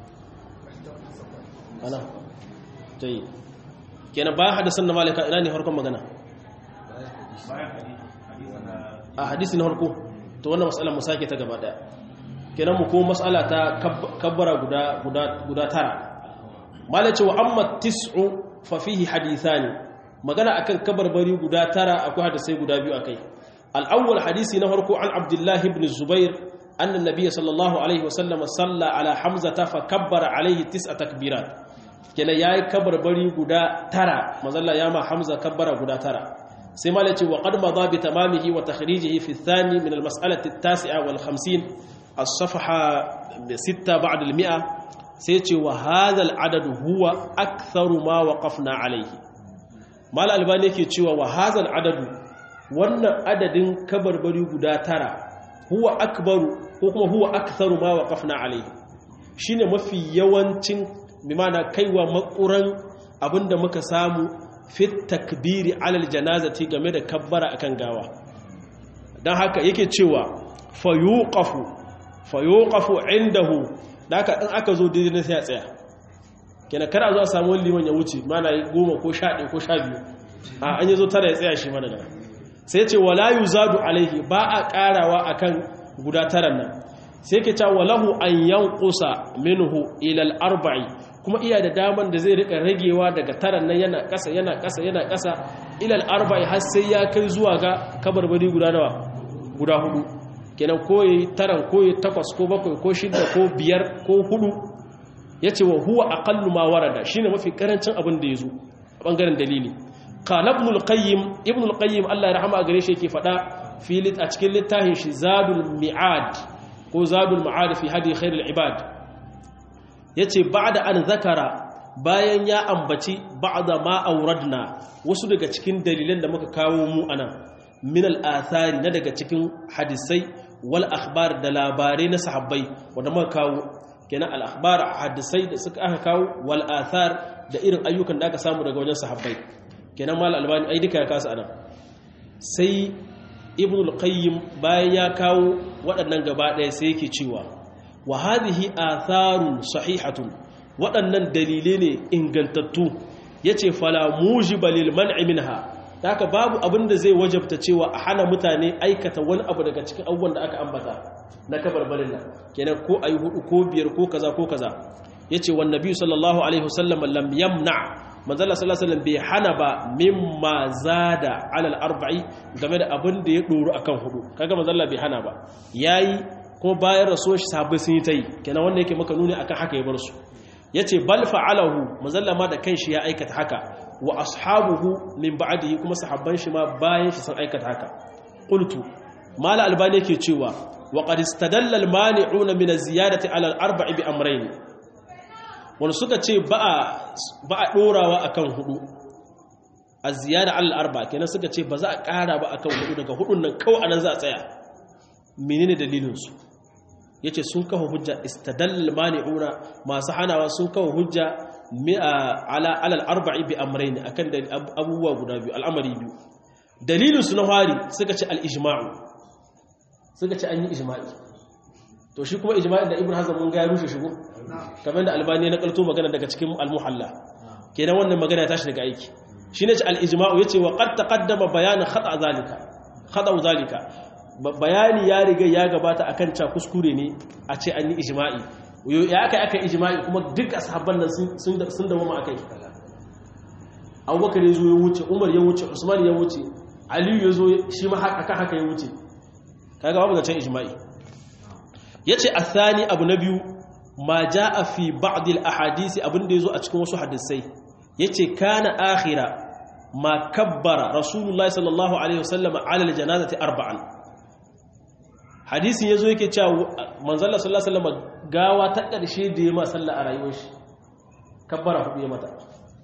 ana tayi kenan bayan hadisan na malika ina ne farkon magana bayan hadisi hadisi na a hadisi na farko to wannan matsalar mu sake ta gaba daya kenan mu ko matsala ta kabbara guda guda guda tara malace wa amma tis'u fa fihi hadithani magana akan kabarbari guda tara akwai hadisai guda biyu akai al-awwal hadisi na farko an abdullah ibn zubair anna an-nabiy sallallahu alaihi wasallam salla ala hamzata fa kabbara alaihi tis'a takbirat kenan yayi kabarbari guda tara mazalla ya ma hamza kabbara guda tara sai ma lace wa qad madha bi tamamihi wa takhrijihi fi ath-thani min al-mas'alati at-tasi'a wal 50 as-safha 6 ba'da al-mi'a sai ce wa hadha al-adad huwa aktharu ma waqafna alayhi mal albani yake cewa wa hadha al-adad wannan adadin kabarbari guda tara huwa akbaru ko kuma huwa aktharu ma waqafna alayhi shine mafi yawancin bimana kaiwa makuran abinda muka samu fit takbiri alal janazati game da kabbara akan gawa dan haka yake cewa fayuqafu fayuqafu indahu da haka in aka zo daidai sai a tsaya kenan kar a zo a samu wani liman ya wuce mana yi goma ko sha ɗaya ko sha biyu a an yi zo tara ya tsaya shi mana daga sai ce wala yuzadu alaihi ba a ƙarawa akan guda taran nan sai ke cewa lahu an yanqusa minhu ila al-arba'i kuma iya da daman da zai rika ragewa daga taran nan yana ƙasa yana ƙasa yana ƙasa ila al-arba'i har sai ya kai zuwa ga kabarbari guda nawa guda hudu kenan koyi taran koyi takwas ko bakwai ko shida ko biyar ko hudu yace wa huwa aqallu ma warada shine mafi karancin abin da yazo a bangaren dalili qala ibn al-qayyim ibn al-qayyim Allah ya rahama gare shi yake fada fi a cikin littafin shi zadul mi'ad ko zadul ma'ad fi hadi khairul ibad yace ba'da an zakara bayan ya ambaci ba'da ma auradna wasu daga cikin dalilan da muka kawo mu anan min al-athari na daga cikin hadisai wal akhbar da labarai na sahabbai wanda muka kawo kenan al akhbar hadisai da suka aka kawo wal athar da irin ayyukan da aka samu daga wajen sahabbai kenan mal albani ai duka ya kasa anan sai ibn al-qayyim bayan ya kawo waɗannan gaba ɗaya sai yake cewa wa hadhihi atharun sahihatun waɗannan dalilai ne ingantattu yace fala mujiba lil man'i minha haka babu abin da zai wajabta cewa a hana mutane aikata wani abu daga cikin abubuwan da aka ambata na kabarbarin nan kenan ko ayi hudu ko biyar ko kaza ko kaza yace wan nabi sallallahu alaihi wasallam lam yamna manzala sallallahu alaihi wasallam bai hana ba mimma zada alal arba'i game da abin da ya doru akan hudu kaga manzala bai hana ba yayi ko bayan rasuwar shi sahabbai sun yi tayi kenan wanda yake maka nuni akan haka ya bar su yace bal fa'alahu manzala ma da kanshi ya aikata haka wa ashabuhu min ba'dihi kuma sahabban shi ma bayan shi sun aikata haka qultu mala albani yake cewa wa qad istadalla al mani'una min az-ziyadati ala al-arba'i bi amrayn wani suka ce ba a ɗorawa a kan hudu a ziyara al'arba kenan suka ce ba za a ƙara ba a kan hudu daga hudun nan kawai anan za a tsaya menene dalilinsu ya ce sun kawo hujja istadallal mani'una masu hanawa sun kawo hujja alal arba'i bi amrai ne akan abubuwa guda biyu al'amari biyu dalilinsu na hari suka ce al'ijma'u suka ce an yi ijma'i to shi kuma ijma'in da ibn hazm mun ga ya rushe shigo kamar da albani na kalto magana daga cikin al-muhalla kenan wannan magana ya tashi daga aiki shine ce al-ijma'u yace wa qad taqaddama bayan khata zalika khata zalika bayani ya riga ya gabata akan ca kuskure ne a ce an yi ijma'i ya aka aka ijma'i kuma duk ashabban nan sun sun dawo ma akai Abubakar ya zo ya wuce Umar ya wuce Usman ya wuce Ali ya zo shi ma haka haka ya wuce kaga babu zancen ijma'i yace athani abu na biyu ma jaa fi ba'd al ahadisi abinda yazo a cikin wasu hadisai yace kana akhira ma kabbara rasulullahi sallallahu alaihi wasallam ala al janazati arba'an hadisin yazo yake cewa manzon Allah sallallahu alaihi wasallam gawa ta karshe da yayi ma sallah a rayuwar shi kabbara hudu ya mata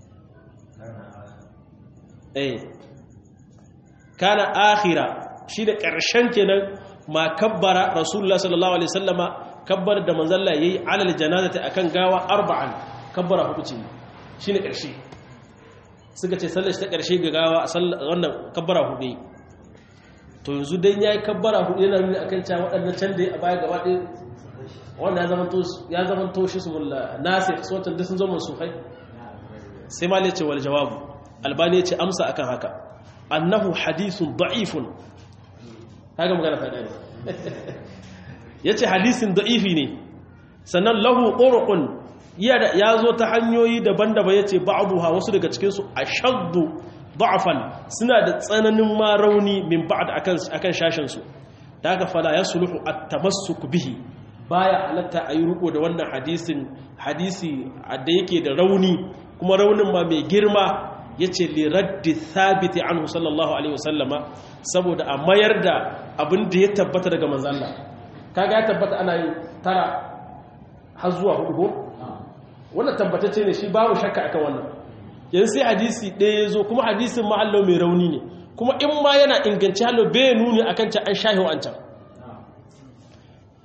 eh kana akhira shi da karshen kenan ma kabbara rasulullah sallallahu alaihi wasallama kabbar da manzalla yayi alal janazati akan gawa arba'an kabbara hudu ce shine karshe suka ce sallar ta karshe ga gawa wannan kabbara hudu to yanzu dan yayi kabbara hudu yana nuni akan cewa waɗannan can da a baya gaba ɗaya wanda ya zama to ya zama to shi sumulla nasir sautan da sun zama sufai sai ma ce wal jawabu albani ya ce amsa akan haka annahu hadithun da'ifun kaga magana ta gani yace hadisin da'ifi ne sannan lahu turuqun ya zo ta hanyoyi daban-daban yace ba'dha wasu daga cikin su ashaddu da'fan suna da tsananin ma rauni min ba'd akan akan shashin su daga fala yasluhu at-tamassuk bihi baya halatta ayi ruko da wannan hadisin hadisi da yake da rauni kuma raunin ma mai girma yace li raddi thabiti anhu sallallahu alaihi wasallama saboda a mayar da abin da ya tabbata daga manzo Allah kaga ya tabbata ana yin tara har zuwa hudu ko wannan tabbatacce ne shi babu shakka akan wannan yanzu sai hadisi ɗaya ya zo kuma hadisin ma'allo mai rauni ne kuma in ma yana inganci hallo bai nuni akan can an shahi wancan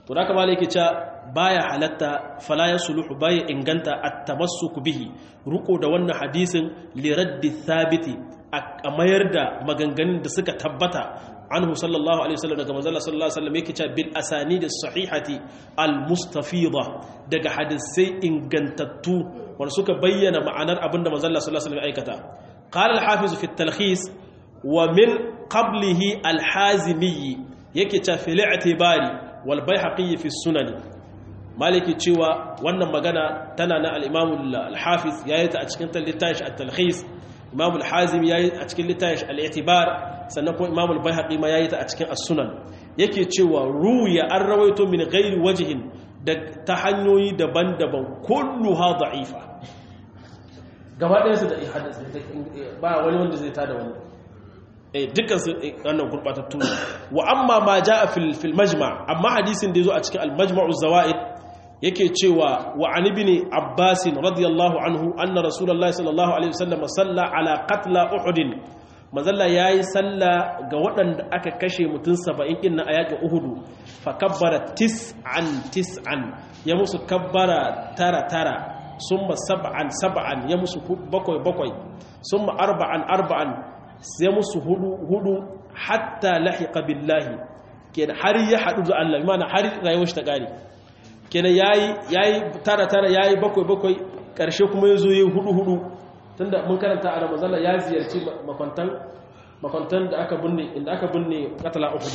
to da kamar yake cewa baya halatta fala yasluhu baya inganta at-tamassuk bihi ruko da wannan hadisin li raddi thabiti a mayar da maganganun da suka tabbata anhu sallallahu alaihi wasallam daga manzo sallallahu alaihi wasallam yake cewa bil asanid as-sahihati al-mustafida daga hadisai ingantattu wanda suka bayyana ma'anar abinda manzo sallallahu alaihi wasallam aikata qala al-hafiz fi at-talkhis wa min qablihi al-hazimi yake cewa fil i'tibari wal bayhaqi fi sunani maliki cewa wannan magana tana na al-imam al-hafiz yayi ta a cikin littafin at-talkhis imam al-hazim yayi a cikin littafin al-i'tibar sannan kuma imam al-baihaqi ma yayi ta a cikin as-sunan yake cewa ruya an rawaito min ghairi wajhin da ta hanyoyi daban-daban kulluha da'ifa gaba ɗaya su da hadisi ba wani wanda zai tada wani eh dukkan su wannan gurbatattu wa amma ma jaa fil fil majma' amma hadisin da yazo a cikin al-majma'u zawaid yake cewa wa an ibn abbas radiyallahu anhu anna rasulullahi sallallahu alaihi wasallam salla ala qatla uhud mazalla yayi salla ga waɗanda aka kashe mutun 70 din a yakin uhud fa kabbara tis'an tis'an ya musu kabbara tara tara summa sab'an sab'an ya musu bakwai bakwai summa arba'an arba'an ya musu hudu hudu hatta lahiqa billahi kenan har ya hadu da Allah mana har rayuwar shi ta gane kenan yayi yayi tara tara yayi bakwai bakwai karshe kuma yazo yayi hudu hudu tunda mun karanta a Ramadan ya ziyarci makwantan makwantan da aka binne inda aka binne qatala uhud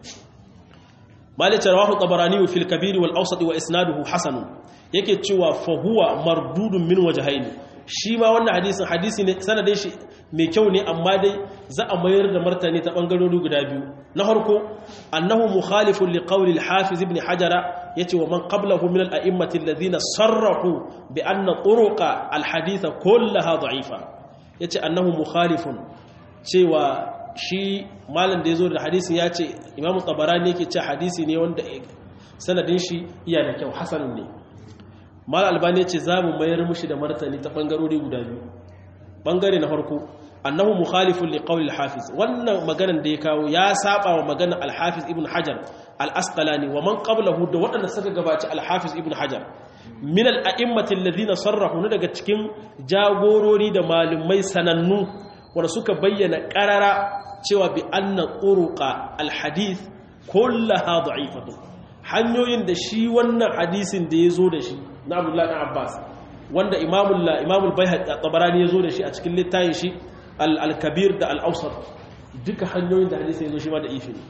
malik rawahu tabarani fil kabir wal awsat wa isnaduhu hasan yake cewa fa huwa mardudun min wajhaini shi ma wannan hadisin hadisi ne sanadin shi mai kyau ne amma dai za a mayar da martani ta bangarori guda biyu na farko annahu mukhalifun li qawli al-hafiz ibn hajara yace wa man qablahu min al-a'immati alladhina sarrahu bi anna turuqa al-hadith kullaha da'ifa yace annahu mukhalifun cewa shi malam da yazo da hadisin yace imamu tabarani yake cewa hadisi ne wanda sanadin shi iya da kyau hasanun ne mal albani ce za mu mayar mushi da martani ta bangarori guda biyu bangare na farko annahu mukhalifun li qawli al-hafiz wannan maganar da ya kawo ya saba wa maganar al-hafiz ibn hajar al-asqalani wa man qablahu da waɗanda suka gabaci al-hafiz ibn hajar min al-a'immati alladhina sarrahu ne daga cikin jagorori da malumai sanannu wanda suka bayyana qarara cewa bi anna turuqa al-hadith kullaha da'ifatu hanyoyin da shi wannan hadisin da ya zo da shi na abdullahi ɗan abbas wanda imamul bai tabarani ya zo da shi a cikin littayin shi al-kabir da al-ausar duka hanyoyin da hadisi ya zo shi ma da ifi ne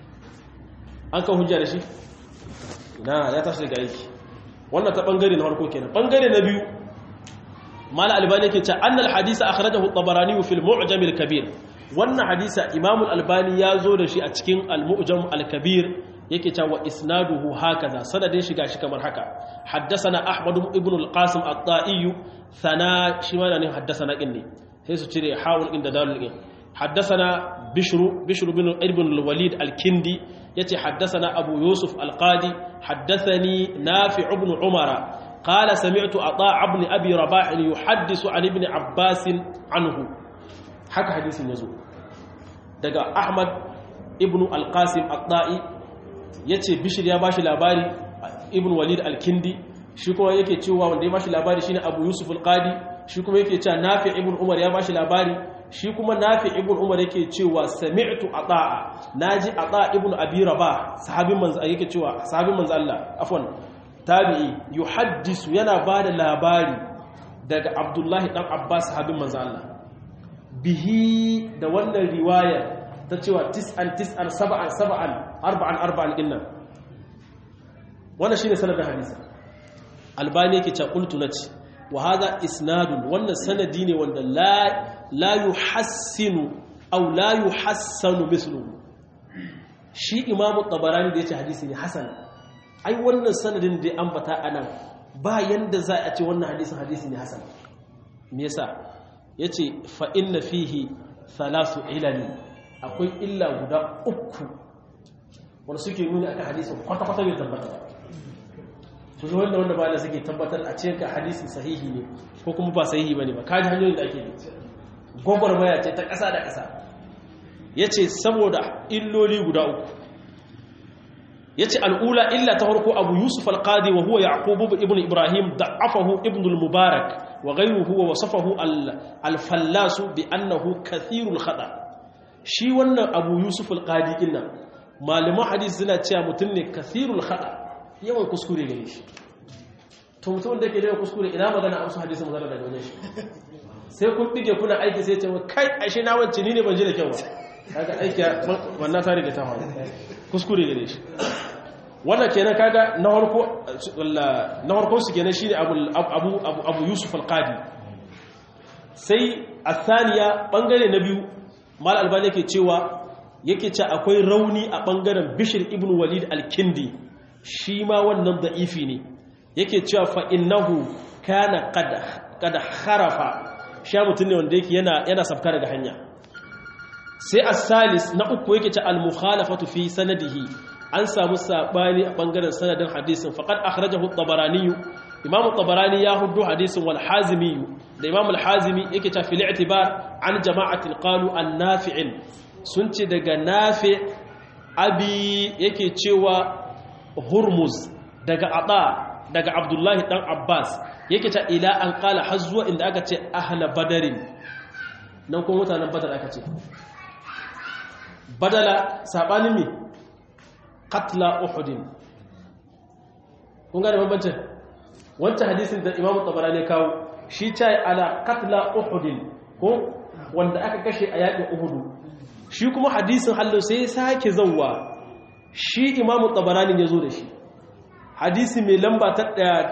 an kan hujja da shi na ya tashi daga aiki wannan ta bangare na harko kenan bangare na biyu mala albani yake ce annal hadisa akhrajahu at-tabarani fi al-mu'jam al-kabir wannan hadisa imamul albani ya zo da shi a cikin al-mu'jam al-kabir yake cewa isnaduhu hakaza sanadin shiga shi kamar haka haddathana ahmad ibn al-qasim at-ta'i sana shi ma ne haddathana din ne sai su cire hawul inda dalil din haddathana bishru bishru ibn ibn al-walid al-kindi yace haddathana abu yusuf al-qadi haddathani nafi' ibn umara qala sami'tu ata' ibn abi rabah yuhaddisu an ibn abbas anhu haka hadisin yazo daga ahmad ibn al-qasim at-ta'i ya ce bishir ya bashi labari ibn walid al-kindi shi kuma yake cewa wanda ya bashi labari shine abu yusuf al-qadi shi kuma yake cewa nafi ibn umar ya bashi labari shi kuma nafi ibn umar yake cewa sami'tu ata'a naji ata ibn abi rabah sahabin manzo yake cewa sahabin manzo Allah afwan tabi'i yuhaddisu yana bada labari daga abdullahi dan abbas sahabin manzo Allah bihi da wannan riwayar ta cewa tis'an tis'an saba'an saba'an arba'an arba'an dinnan wannan shine sanadin hadisi albani yake cewa qultu nati wa hadha isnadun wannan sanadi ne wanda la la yuhassinu aw la yuhassanu mithluhu shi imamu tabarani da yace hadisi ne hasan ai wannan sanadin da ambata anan ba yanda za a ce wannan hadisin hadisi ne hasan me yasa yace fa inna fihi thalathu ilali akwai illa guda uku wanda suke nuni aka hadisin kwata-kwata bai tabbata su zo wanda wanda bayan suke tabbatar a cikin hadisin sahihi ne ko kuma ba sahihi ba ne ba kaji hanyoyin da ake ne gwagwarmaya ce ta ƙasa da ƙasa ya ce saboda illoli guda uku yace al'ula illa ta farko abu yusuf al-qadi wa huwa yaqub ibn ibrahim da'afahu ibn al-mubarak wa ghayruhu wa wasafahu al-fallas bi annahu kathirul khata shi wannan abu yusuf al-qadi dinnan malaman hadisi suna cewa mutum ne kathirul khata yawan kuskure gare shi to mutum da ke da kuskure ina magana a wasu hadisi magana daga wajen shi sai kun bige kuna aiki sai ce kai ashe na wance ni ne ban ji da kyau ba kaga aiki wannan ta riga ta faru kuskure gare shi wannan kenan kaga na harko na harko su kenan shine abu abu abu yusuf al-qadi sai athaniya bangare na biyu mal albani yake cewa yake ce akwai rauni a bangaren bishir ibn walid al-kindi shi ma wannan da'ifi ne yake cewa fa innahu kana qad qad kharafa sha mutun ne wanda yake yana yana safka daga hanya sai as-salis na uku yake ce al-mukhalafatu fi sanadihi an samu sabani a bangaren sanadin hadisin faqad akhrajahu at-tabarani imam at-tabarani ya huddu hadisin wal hazimi da imam al-hazimi yake ta fil i'tibar an jama'atin qalu an-nafi'in sun ce daga nafi abi yake cewa hurmuz daga ata daga abdullahi dan abbas yake ta ila an kala har zuwa inda aka ce ahla badarin nan kuma mutanen badar aka ce badala sabanin mi katla uhudin kun gane bambancin wancan hadisin da imamu tabarani kawo shi ce ala katla uhudin ko wanda aka kashe a yakin uhudu shi kuma hadisin hallo sai sake zauwa shi imamu tabarani ya zo da shi hadisi mai lamba ta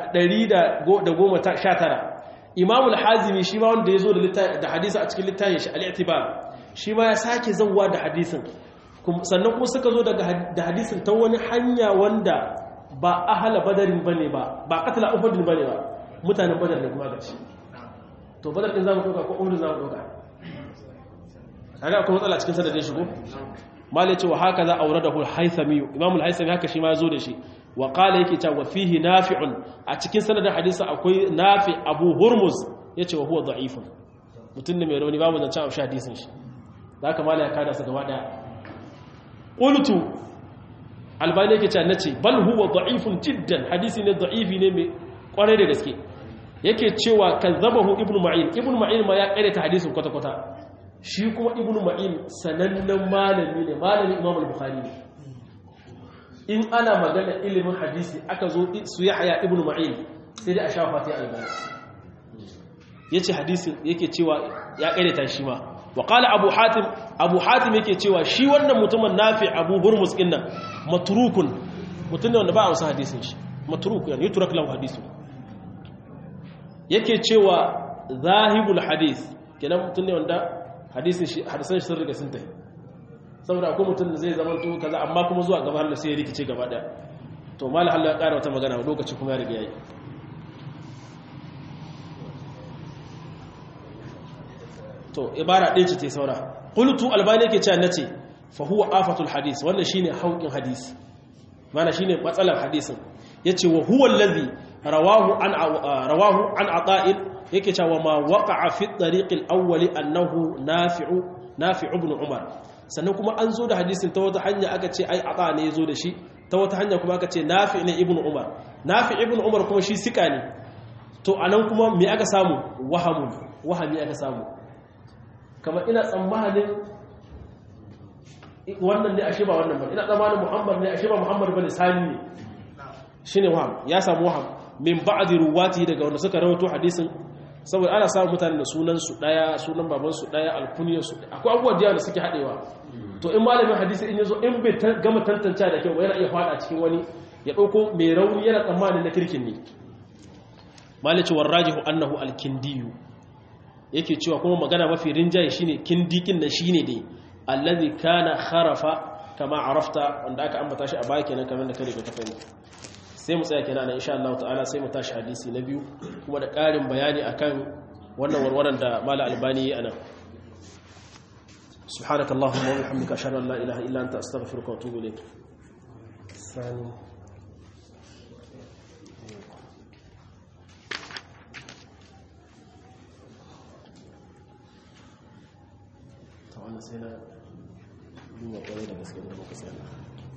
119 imamul hazimi shi ma wanda ya zo da hadisi a cikin littafin shi al'itibar shi ma ya sake zauwa da hadisin sannan kuma suka zo da hadisin ta wani hanya wanda ba ahala badarin bane ba ba katala uhudin bane ba mutanen badar ne kuma gaci to badar din zamu doka ko uhudin zamu doka kaga akwai matsala cikin sanadin shi ko malai ce wa haka za auradahu al-haythami imam al-haythami haka shi ma ya zo da shi wa qala yake cewa fihi nafi'un a cikin sanadin hadisi akwai nafi abu hurmuz yace wa huwa da'ifun mutun ne mai rauni babu zancen amshi hadisin shi zaka mala ya kada sa gaba daya qultu albani yake cewa nace bal huwa da'ifun jiddan hadisi ne da'ifi ne mai kwarai da gaske yake cewa kazzabahu ibnu ma'in ibnu ma'in ma ya ta hadisin kwata kwata shi kuma ibnu ma'in sanannen malami ne malami imam al-bukhari ne in ana magana ilimin hadisi aka zo su ya haya ibn ma'in sai dai a sha fati albani ya ce hadisi yake cewa ya ƙareta shi ma wa ƙala abu hatim abu hatim yake cewa shi wannan mutumin nafi abu hurmus ɗin nan maturukun mutum ne wanda ba a wasu hadisin shi maturukun yana yi turak lahu hadisu yake cewa zahibul hadis kenan mutum ne wanda hadisin shi hadisan shi sun riga sun tafi saboda akwai mutum da zai zama to kaza amma kuma zuwa gaba Allah sai ya rikice gaba daya to mal Allah ya ƙara wata magana lokaci kuma ya riga yayi to ibara ɗaya ce ta saura qultu albani yake cewa nace fa huwa afatul hadis wannan shine haukin hadisi mana shine matsalar hadisin yace wa huwa allazi rawahu an rawahu an ata'il yake cewa ma waqa'a fi at-tariq al-awwal annahu nafi'u nafi'u ibn umar sannan kuma an zo da hadisin ta wata hanya aka ce ai ata ne ya zo da shi ta wata hanya kuma aka ce nafi ne ibnu umar nafi ibnu umar kuma shi sika ne to anan kuma me aka samu wahamu wahami aka samu kamar ina tsammanin wannan ne ashe ba wannan ba ina tsammanin muhammad ne ashe ba muhammad bane sani ne shine waham ya samu waham min ba'di ruwati daga wanda suka rawaito hadisin saboda ana samun mutane da sunansu daya sunan babansu daya alkuniyarsu akwai abubuwa da da suke haɗewa to in malamin hadisi in yazo in bai gama tantance da kyau yana iya fada cikin wani ya ɗauko mai rauni yana tsammanin na kirkin ne malice warrajihu annahu alkindiyu yake cewa kuma magana mafi rinjaye shine kindikin na shine dai allazi kana kharafa kama arafta wanda aka ambata shi a baya kenan kamar da kare ka fahimta sai mu tsaya kenan insha Allah ta'ala sai mu tashi hadisi na biyu kuma da ƙarin bayani akan wannan warwaran da mala albani yi anan سبحانك اللهم وبحمدك اشهد ان لا اله الا انت استغفرك واتوب اليك ثاني طبعا sai na duba kwarai da gaske da muka sani